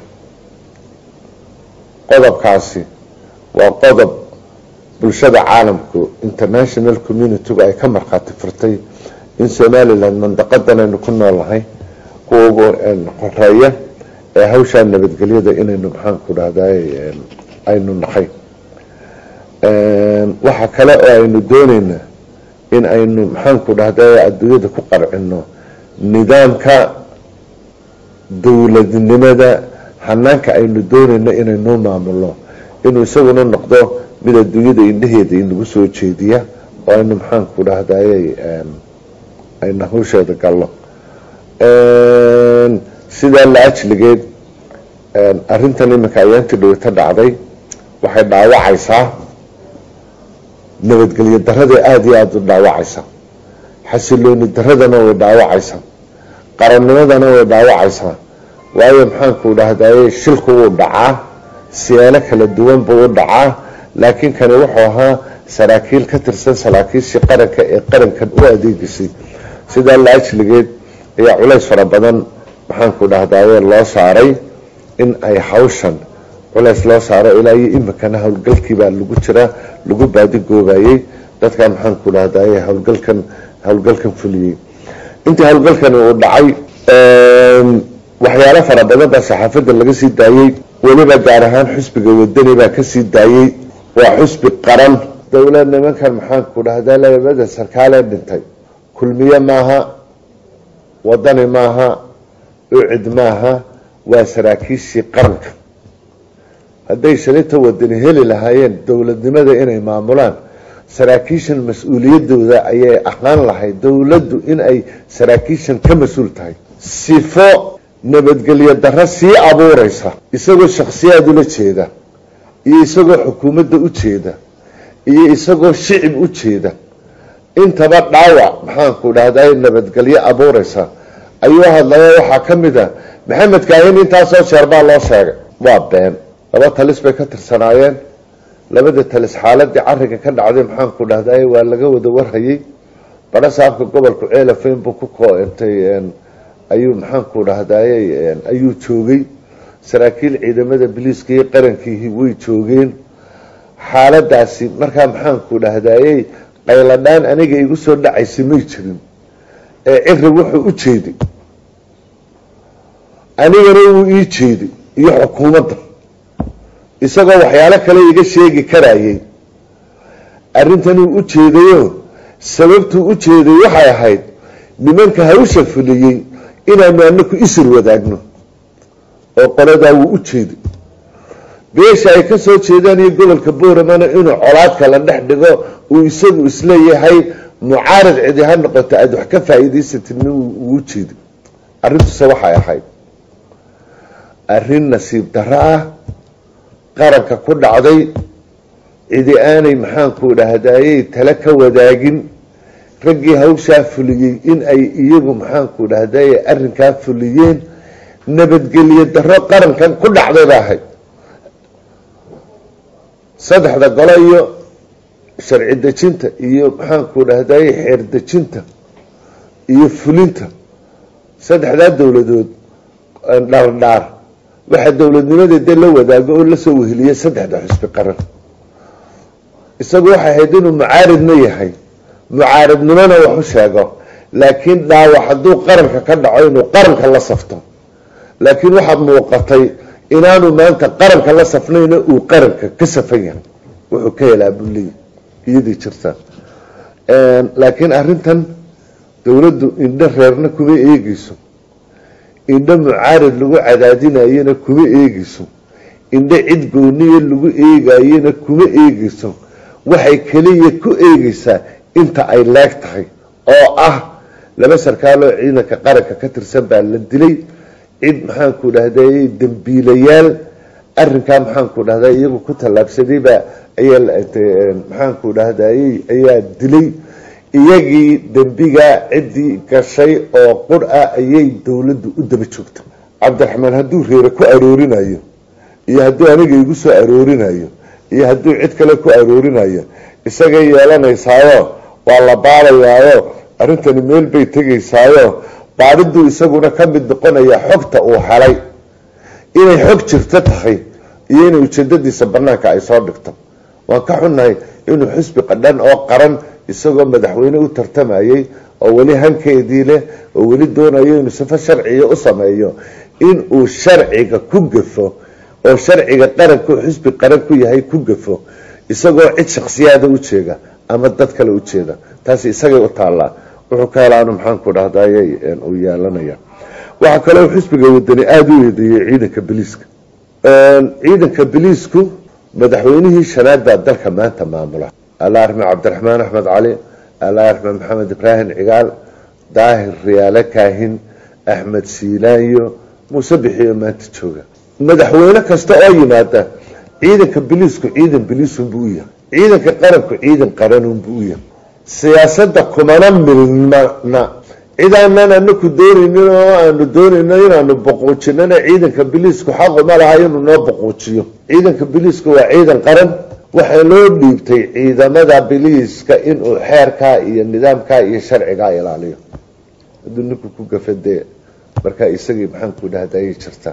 qodobkaasi waa qodob bulshada caalamku international communitygu ay ka markhaati furtay in somaliland mandaqadan aynu ku noolnahay kuwa ugu qoreeya ee hawshaa nabadgelyada inaynu maxaanku dhahday aynu nahay waxa kale oo aynu dooneynaa in aynu maxaanku dhahday adduunyada ku qarcino nidaamka dowladnimada hanaanka aynu doonayno inaynu maamulno inuu isaguna noqdo mid adduunyada indhaheeda inagu soo jeediya oo aynu maxaanku dhahdaye aynu hawsheeda galno sidaa la ajligeed arrintan iminka ayaantii dhawata dhacday waxay dhaawacaysaa nabadgelyo darada aada iyo aada u dhaawacaysa xasilooni daradana way dhaawacaysaa qarannimadana way dhaawacaysaa waayo maxaanku dhahdaye shilku wuu dhacaa siyaalo kala duwan buu u dhacaa laakiin kani wuxuu ahaa saraakiil ka tirsan saraakiishii qaranka ee qarankan u adeegisay sidaa la ajligeed ayaa culays fara badan maxaanku dhahdaye loo saaray in ay hawshan culays loo saaro ilaa iyo imikana howlgalkiibaa lagu jiraa lagu baadigoobayey dadkan maxaanku dhahdaye howlgalkan howlgalkan fuliyey intii howlgalkani uu dhacay waxyaalo fara badan baa saxaafadda laga sii daayey weliba gaar ahaan xusbiga wadani baa kasii daayey waa xusbi qaran dowlad nimankan maxaanku dhahdaa labada sarkaalee dhintay kulmiye maaha wadani maaha ucid maaha waa saraakiishii qaranka hadday shalita wadani heli lahaayeen dowladnimada inay maamulaan saraakiishan mas-uuliyadooda ayay ahaan lahayd dowladdu in ay saraakiishan ka mas-uul tahay sifo nabadgelyo darro sii abuureysa isagoo shakhsiyaad ula jeeda iyo isagoo xukuumadda u jeeda iyo isagoo shicib u jeeda intaba dhaawac maxaanku dhahday nabadgelyo abuureysa ayuu hadlaya waxaa ka mid a maxamed kaahin intaasoo jeer baa loo sheegay waa been laba talis bay ka tirsanaayeen labada talis xaaladii cariga ka dhacday maxaanku dhahday waa laga wada warhayay badho saabka gobolku ceelafayn buu ku koointay ayuu maxaanku dhahdaye ayuu joogay saraakiil ciidamada biliiska iyo qarankiihi way joogeen xaaladaasi markaa maxaanku dhahdayey qayladhaan aniga igu soo dhacaysa may jirin ee ciri wuxuu u jeeday anigana wuu ii jeeday iyo xukuumadda isagoo waxyaalo kale iga sheegi karayay arrintanuu u jeedayo sababtuu u jeeday waxay ahayd nimanka hawsha fuliyey inaanu anaku isir wadaagno oo qoladaa wuu u jeeday beesha ay ka soo jeedaan iyo gobolka booramana inuu colaadka la dhex dhigo uu isagu isleeyahay mucaarad cidi ha noqoto aada wax ka faa'iidaysatin uu u jeeday arrintuse waxay ahayd arrin nasiib darro ah qaranka ku dhacday cidi aanay maxaanku dhahdayey tale ka wadaagin raggii hawshaa fuliyey in ay iyagu maxaanku dhahdaye arrinkaa fuliyeen nabadgelyo darro qarankan ku dhacday ba ahayd saddexda golo iyo sharci dejinta iyo maxaanku dhahdaye xeer dejinta iyo fulinta saddexdaa dowladood dhaardhaar waxaa dowladnimadeeda la wadaago oo lasoo weheliya saddexda xusbi qaran isagu waxay ahayd inuu mucaaridna yahay mucaaridnimona wax u sheego laakiin dhaawac hadduu qaranka ka dhaco inuu qaranka la safto laakiin waxaad muuqatay inaanu maanta qaranka la safnayna uu qaranka ka safan yahay wuxuu ka helaa buleey iyadii jirta laakiin arrintan dowladdu indho reerna kuma eegeyso indho mucaarid lagu cadaadinayana kuma eegeyso indho cid gooniya lagu eegayena kuma eegeyso waxay keliya ku eegeysaa inta ay leeg tahay oo ah laba sarkaaloo ciidanka qaranka ka tirsan baa la dilay cid maxaanku dhahday dambiilayaal arinkaa maxaanku dhahday iyagu ku tallaabsadayba ayaa maxaanku dhahdayy ayaa dilay iyagii dembigaa ciddii gashay oo qur ah ayay dowladdu u daba joogta cabdiraxmaan hadduu reere ku aroorinayo iyo hadduu aniga igu soo aroorinayo iyo hadduu cid kale ku aroorinayo isagay yeelanaysaayo waa la baarayaayo arrintani meel bay tegaysaayo baadhiduu isaguna ka mid noqonaya xogta uu helay inay xog jirto tahay iyo inay ujeedadiisa banaanka ay soo dhigto waan ka xunnahay inuu xisbi qadhan oo qaran isagoo madaxweyne u tartamayay oo weli hankeedii leh oo weli doonayo inuu sifo sharciya u sameeyo inuu sharciga ku gafo oo sharciga qaranku xisbi qaran ku yahay ku gafo isagoo cid shaksiyaada u jeega ama dad kale u jeeda taasi isagay u taallaa wuxuu ka helaanu maxaanku dhahday uu yeelanaya waxaa kaloo xisbiga wadani aada u eedeeyey ciidanka biliiska ciidanka biliisku madaxweynihii shanaad baa dalka maanta maamula alla arxme cabdiraxmaan axmed cali alla arxme maxamed ibraahim cigaal daahir riyaale kaahin axmed siilaanyo muuse bixiyo maanta jooga madaxweyne kasta oo yimaada ciidanka biliisku ciidan biliisunbuu u yahay ciidanka qaranku ciidan qaranunbuu u yahay siyaasada kumana milmana cidaanan anaku doonaynin oo aanu doonayno inaanu boquujinana ciidanka biliisku xaquma laha inuu noo boquujiyo ciidanka biliisku waa ciidan qaran waxaa loo dhiibtay ciidamada biliiska inuu xeerkaa iyo nidaamkaa iyo sharcigaa ilaaliyo hadduu ninku ku gafadee markaa isagii maxaanku dhahdayay jirta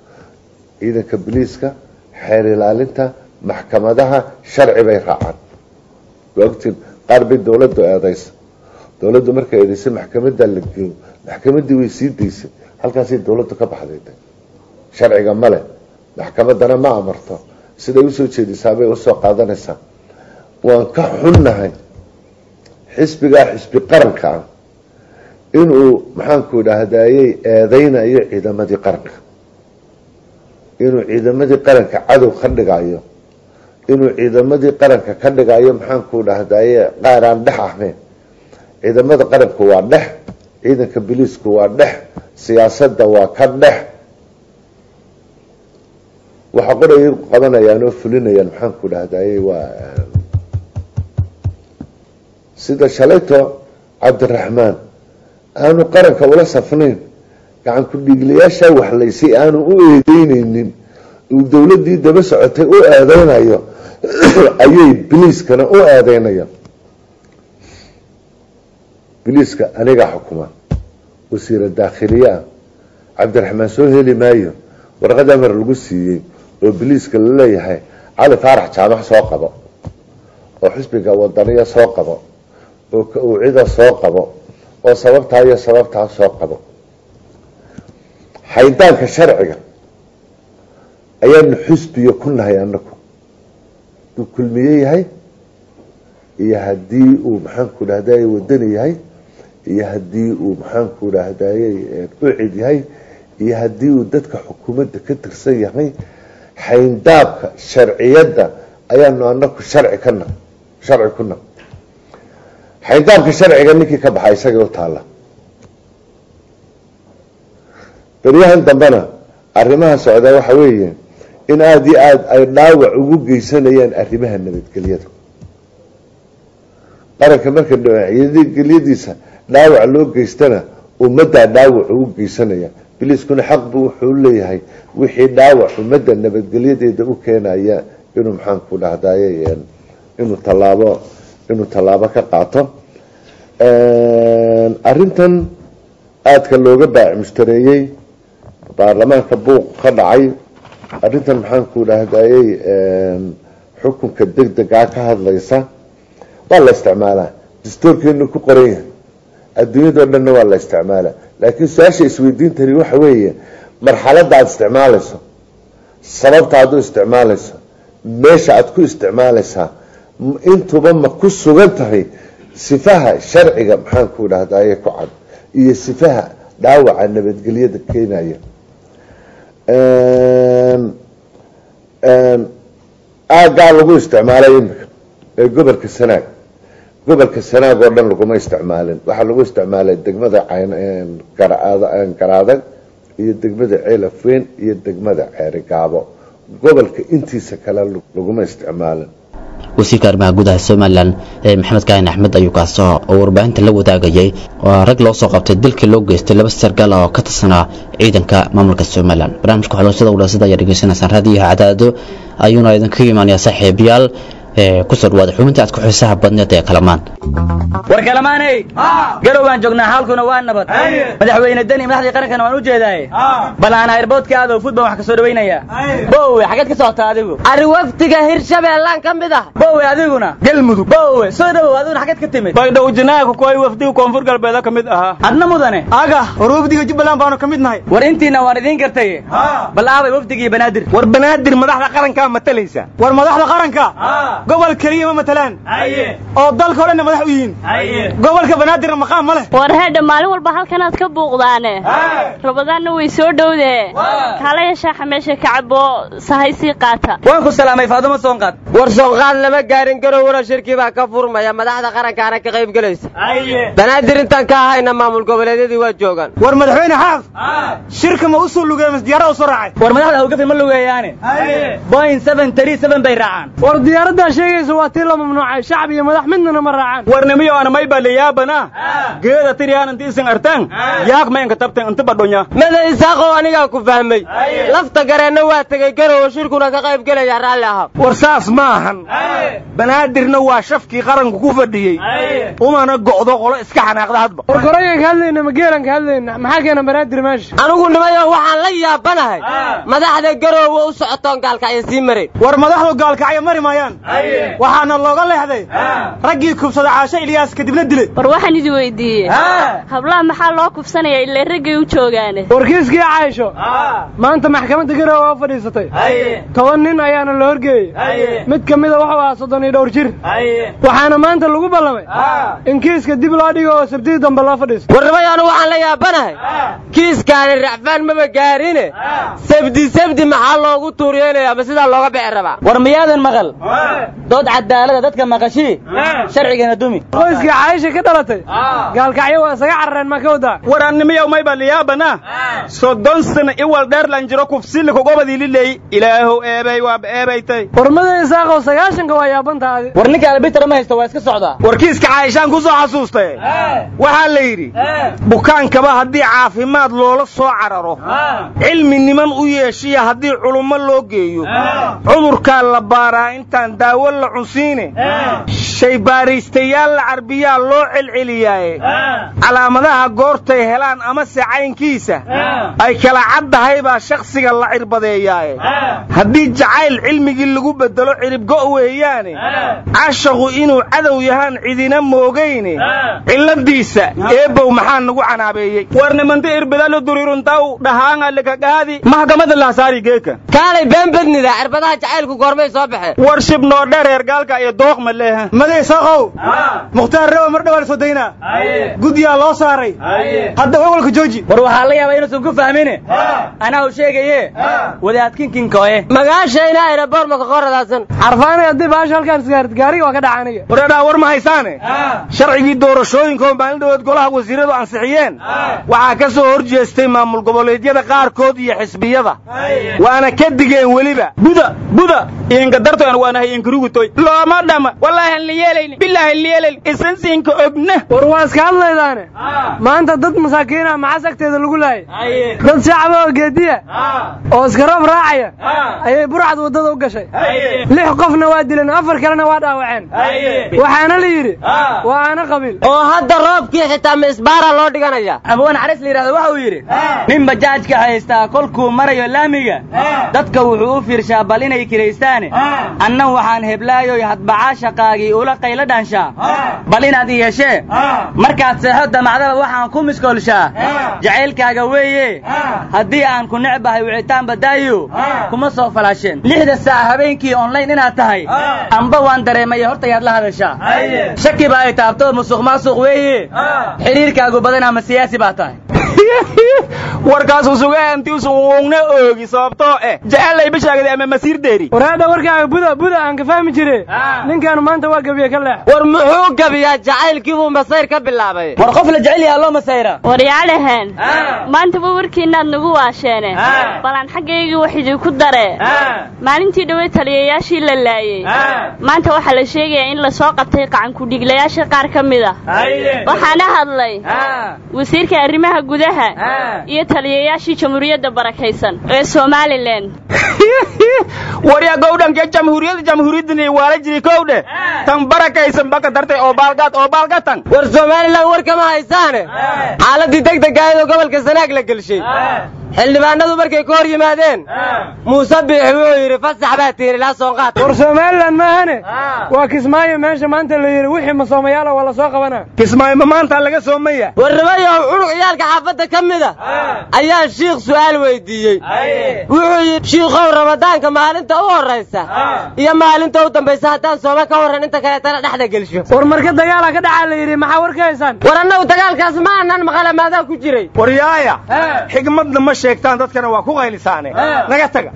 ciidanka biliiska xeer ilaalinta maxkamadaha sharci bay raacaan waogtiin qaar bay dowladdu eedaysa dowladdu markay eedaysay maxkamada la geeyo maxkamadii way sii daysay halkaasay dowladdu ka baxday sharciga male maxkamadana ma amarto siday usoo jeedisaabay usoo qaadanaysaa waan ka xunnahay xisbigaa xisbi qaranka ah inuu maxaanku dhahdayey eedeynayo ciidamadii qaranka inuu ciidamadii qaranka cadow ka dhigayo inuu ciidamadii qaranka ka dhigayo maxaanku dhahdaye qaar aan dhex ahayn ciidamada qaranku waa dhex ciidanka biliisku waa dhex siyaasadda waa ka dhex waxa qoray qabanayaan oo fulinayaan maxaanku dhahdaye waa sida shalayto cabdiraxmaan aanu qaranka ula safnayn gacan ku-dhiiglayaasha waxlaysay aanu u eedeyneynin uu dowladii daba socotay u eedeynayo ayay biliiskana u eedeynayaan biliiska anigaa xukuma wasiira daakhiliye ah cabdiraxmaan soo heli maayo warqad amar lagu siiyey oo biliiska laleeyahay cali faarax jaamac soo qabo oo xisbiga wadaniya soo qabo oo ka-ucida soo qabo oo sababtaa iyo sababtaa soo qabo xaydaanka sharciga ayaanu xisbiyo ku nahay anaku haduu kulmiye yahay iyo haddii uu maxaanku dhahdaye wadani yahay iyo haddii uu maxaanku dhahdaye ucid yahay iyo haddii uu dadka xukuumadda ka tirsan yahay xayndaabka sharciyadda ayaanu anaku sharci kana sharci ku nahay xayndaabka sharciga ninkii ka baxa isagay u taalla beryahan dambena arrimaha socdaa waxa weeye in aada iyo aada ay dhaawac ugu geysanayaan arrimaha nabadgelyada qaranka marka nabadgelyadiisa dhaawac loo geystana ummaddaa dhaawac ugu geysanaya biliiskuna xaq buu wuxuu leeyahay wixii dhaawac ummadda nabadgelyadeeda u keenaya inuu maxaanku dhahdaye inuu tallaabo inuu tallaabo ka qaato arrintan aadka looga baac mushtareeyey baarlamaanka buuq ka dhacay arrintan maxaanku dhahdayey xukunka deg degaa ka hadlaysa waa la isticmaalaa dastuurkeenu ku qoran yahay adduunyadao dhanna waa la isticmaalaa laakiin su-aasha isweydiintani waxa weeye marxaladda aada isticmaalayso sababta aad u isticmaalayso meesha aada ku isticmaalaysaa intuba ma ku sugan tahay sifaha sharciga maxaan ku idhahdaye ku cad iyo sifaha dhaawaca nabadgelyada keenaya aaggaa lagu isticmaalay imika ee gobolka sanaag gobolka sanaag oo dhan laguma isticmaalin waxaa lagu isticmaalay degmada garaadag iyo degmada ceelafweyn iyo degmada ceerigaabo gobolka intiisa kale laguma isticmaalin wasiirka arrimaha gudaha somalilan ee maxamed kaahin axmed ayuu kaasoo oo warbaahinta la wadaagayay oo rag loo soo qabtay dilkii loo geystay laba sargaal oo ka tirsanaa ciidanka maamulka somalilan barnaamijka xoloshada walaasada ayaa dhegeysanaysaan raadiyaha cadaado ayuuna idinkaga imaanayaa saaxiibayaal kusoo dhawaada xubintii aad ku xiisaha badneed ee kalamaan war kalamaaney garow baan joognaa xaalkuna waa nabad madaxweyne deni madaxdii qarankana waan u jeedaaye bal aan airboodka aado fud baan wax ka soo dhawaynaya bowe xageed ka socota adigu arri wafdiga hirshabeellaan ka mid ah bowe adiguna galmudug bowe soo dhawow adiguna xageed ka timid baydhow jinaaga kuway wafdiga koonfur galbeeda ka mid ahaa adna mudane aga war wafdiga jubbaland baanu ka mid nahay war intiina waan idiin gartaye bal aabay wafdigii banaadir war banaadir madaxda qarankaa matalaysa war madaxda qaranka gobol keliya ma matalaan oo dalka o dhanna madax u yihiin gobolka banaadirna maqaam ma leh war heedha maalin walba halkanaad ka buuqdaane rabadaanna way soo dhowdee kaalaya shaaxa meesha ka cabo sahay sii qaata waan ku salaamay faadumo soonqaad war soonqaad lama gaarin garowna shirkii baa ka furmaya madaxda qarankaana ka qayb gelaysa banaadir intaan ka ahayna maamul goboleedyadii waa joogaan war madaxweyne xaaf shirka ma u soo lugeey mas diyaarada u soo raacay war madaxda hawgafi ma lugeeyaane boin seven three seven bay raacaan war diyaaradaa sheegaysa waa tii la mamnuucay shacab iyo madax midnana ma raacaan warnimiyo ana may baliyaabana geeda tiriyan inti isin artan yaak maynka tabtan inti badhonya mada isaaqow anigaa ku fahmay lafta gareenna waa tegey garowo shirkuna ka qayb gelaya raalli ahaa war saas ma ahan banaadirna waa shafkii qaranku ku fadhiyey umana go'do qolo iska xanaaqda hadba war gorayan ka hadlayna ma geelan ka hadlayna maxaa keena banaadir meesha anigu nimayo waxaan la yaabanahay madaxda garowe u socotoon gaalkacyo sii marayn war madaxdu gaalkacyo mari maayaan waxaana looga leexday raggii kubsada caasho ilyaas kadibna dilay war waxaan idi weydiiyey hablaha maxaa loo kufsanaya ilaa raggay u joogaane warkiiskii caysho maanta maxkamadda garowe waa fadhiisatay toban nin ayaana la horgeeyey mid ka mida wuxuu ahaa soddon iyo dhowr jir waxaana maanta lagu ballamay in kiiska dib loo dhigo oo sabtidii dambe loo fadhiisto warnimayaanu waxaan la yaabanahay kiiskaani racfaan maba gaarine sabdi sabdi maxaa loogu tuuriyeynaya ama sidaa looga bixi rabaa war miyaadan maqal dood cadaalada dadka maqashii sharcigana dumi qoyskii caayisha ka dhalatay gaalkacyo waa isaga carareen ma ka wadaa warannimiyow may baliyaabana soddon sana iwal dheerlan jiro kufsili kugobadii liley ilaahow eebay waaba eebaytay warmada isaaqow sagaashanka waa yaabantaadi war ninka albitara ma haysta waa iska socdaa warkiiska caayishaan ku soo xasuustay waxaa la yidhi bukaankaba haddii caafimaad loola soo cararo cilmi niman u yeeshiya haddii culummo loo geeyo cudurkaa la baaraa intaan daawo la cunsiine shaybaaraystayaal la carbiyaa loo celceliyaaye calaamadaha goortay helaan amase caynkiisa ay kala caddahay baa shakhsiga la cirbadeeyaaye haddii jacayl cilmigii lagu beddelo ciribgo' weeyaane cashaqu inuu cadow yahaan cidina moogayne cilladiisa eebbow maxaa nagu canaabeeyey war nimanti irbidalo duriruntaw dhahaangalikagaadi mahkamada laasaari geeka kaalay been badnida cirbadaha jacaylku goormay soo baxeen war shibnoo dhereer gaalka iyo dooq ma leeha maday saaqow mukhtaar rewa mar dhawaa la soo daynaa guddiyaa loo saaray hadda ogolka jooji war waxaa la yaabaa inuusan ku fahmine anaa u sheegaye wadaadkinkinkoe magaashayna aeroboor maka qoradaasan xarfaanay haddii baasha halkaan isgaarid gaariga waa ka dhaca aniga waradhaa war ma haysaane sharcigii doorashooyinkaoo maalin dhawood golaha wasiiradu ansixiyeen waxaa ka soo hor jeestay maamul goboleedyada qaarkood iyo xisbiyada waana ka digeen weliba buda buda inkadartoan waanahay inkarugutoy looma dhama wallaahi han liyeelayn bilaahi liyeelayn isansiinka ogna war waa iska hadlaydaane maanta dad masaakiina maxas agteeda lagu laayay dad shacaba oo geediya oo iska roob raacaya ayay burcad waddada u gashay lix qofna waa dileen afar kalena waa dhaawaceen waxaana la yidhi waa aana qabiil oo hadda roobkii xitaa misbaara loo dhiganaya abawaan caris la yidhahdo waxa uu yidhi nin bajaajka haystaa kolkuu marayo laamiga dadka wuxuu u fiirshaa bal inay kiraystaane anna waxaan heblaayoy hadbacaa shaqaagii ula qaylo dhaanshaa bal inaad i yeeshee markaad seexo damacdaba waxaan ku miskoolshaa jacaylkaaga weeye haddii aan ku necbahay wicitaan badaayo kuma soo falaasheen lixda saac habeenkii online inaad tahay amba waan dareemaya horta yaad la hadashaa shaki ba ay taabto musuq maasuq weeye xidhiirkaagu badan ama siyaasi baa tahay warkaasu sugaantiisu uugna oogi sababtoo eh jecellay bishaagada ama masiir deeri waraadha warkaaga buda buda aan ka fahmi jire ninkaanu maanta waa gabiye ka leex war muxuu gabiyaa jacaylkii buu masayr ka bilaabay war qof la jecel yahaa loo masayra waryaalaheen maantaba warkiinaad nagu waasheene balaan xaggaygii wax idinku dare maalintii dhowey taliyayaashii la laayey maanta waxaa la sheegayaa in lasoo qabtay qacankudhiglayaasha qaar ka mid a waxaana hadlay wasiirka arrimaha gudaha iyo taliyayaashii jamhuuriyadda barakaysan ee somalilan waryaa gowdhanke jamhuuriyadda jamhuuriyaddani waala jiri kowdhe tan barakaysan baka dartay oo baalgaad oo baalgatan war somalilan war kama haysaane xaaladii deg degaayadoo gobolka sanaag la gelshay xildhibaanadu markay ka hor yimaadeen muuse biix wuxuu yidhi fasax baa tiiri ilaa soonqaad war somalilan maahane waa kismaayo meesha maanta la yidhi wixii masoomayaala waa la soo qabanaa kismaayo ma maanta laga soomaya war nimayow cunug ciyaalka xaafadda ka mida ayaa shiikh su'aal weydiiyey wuxuu yidhi shiikhow ramadaanka maalinta u horraysa iyo maalinta u dambaysa haddaan sooma ka warran inta kaleetana dhexda gelsho war marka dagaala ka dhacaa la yidhi maxaa war ka haysaan war annagu dagaalkaas ma aanan maqale maadaa ku jiray waryaaya xigmadna ma sheegtaan dadkana waa ku qaylisaane naga taga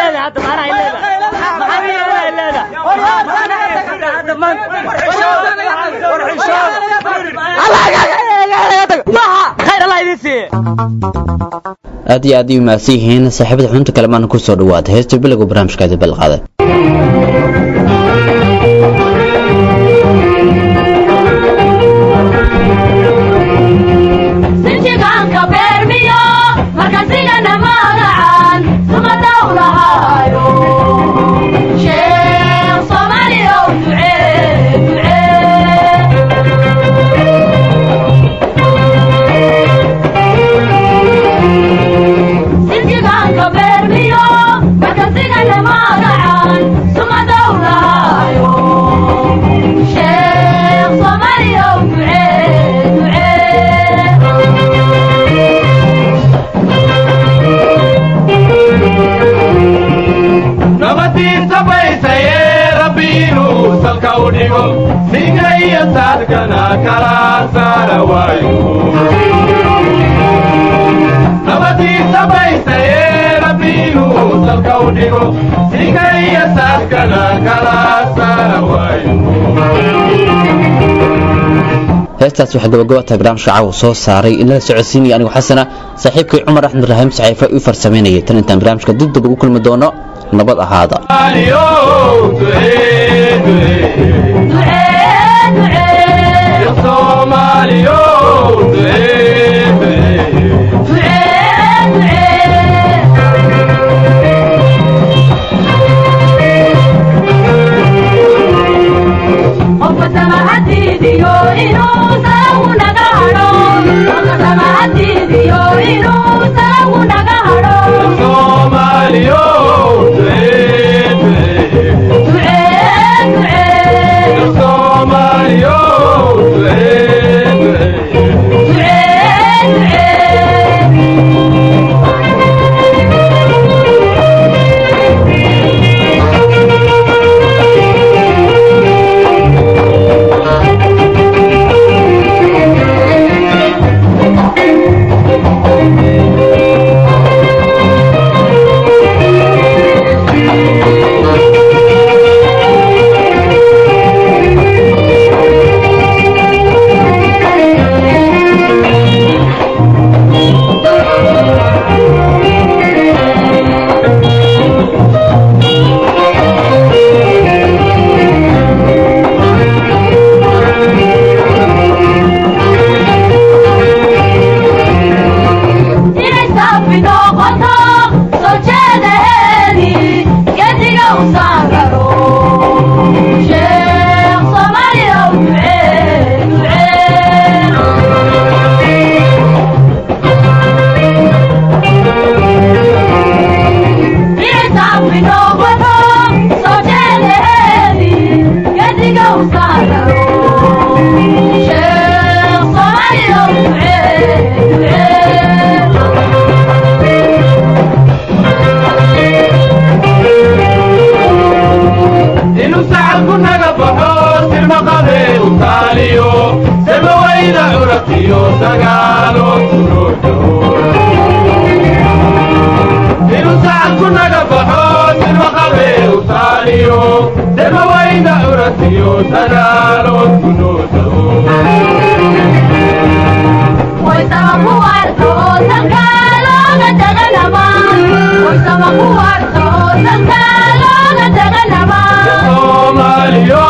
aad iyo aad ay umahadsan yihiin saaxiibada xubinta kale maana ku soo dhawaada heesta bilowga barnaamijkaadi balqaaday heestaas waxaa gabagabata barnaamijka caawa soo saaray in lala socodsiinaya anigu xasana saaxiibkay cumar axmed rahiim saxiifa u farsamaynayay tan intaan barnaamijka dib dib ugu kulmi doono nabad ahaada Somaliyo, uratiyo dagaalo kunoo inuu sacadku naga baxo sirma qabe utaaliyo dema wayna uratiyo dagaalo kunoo soomaaliyo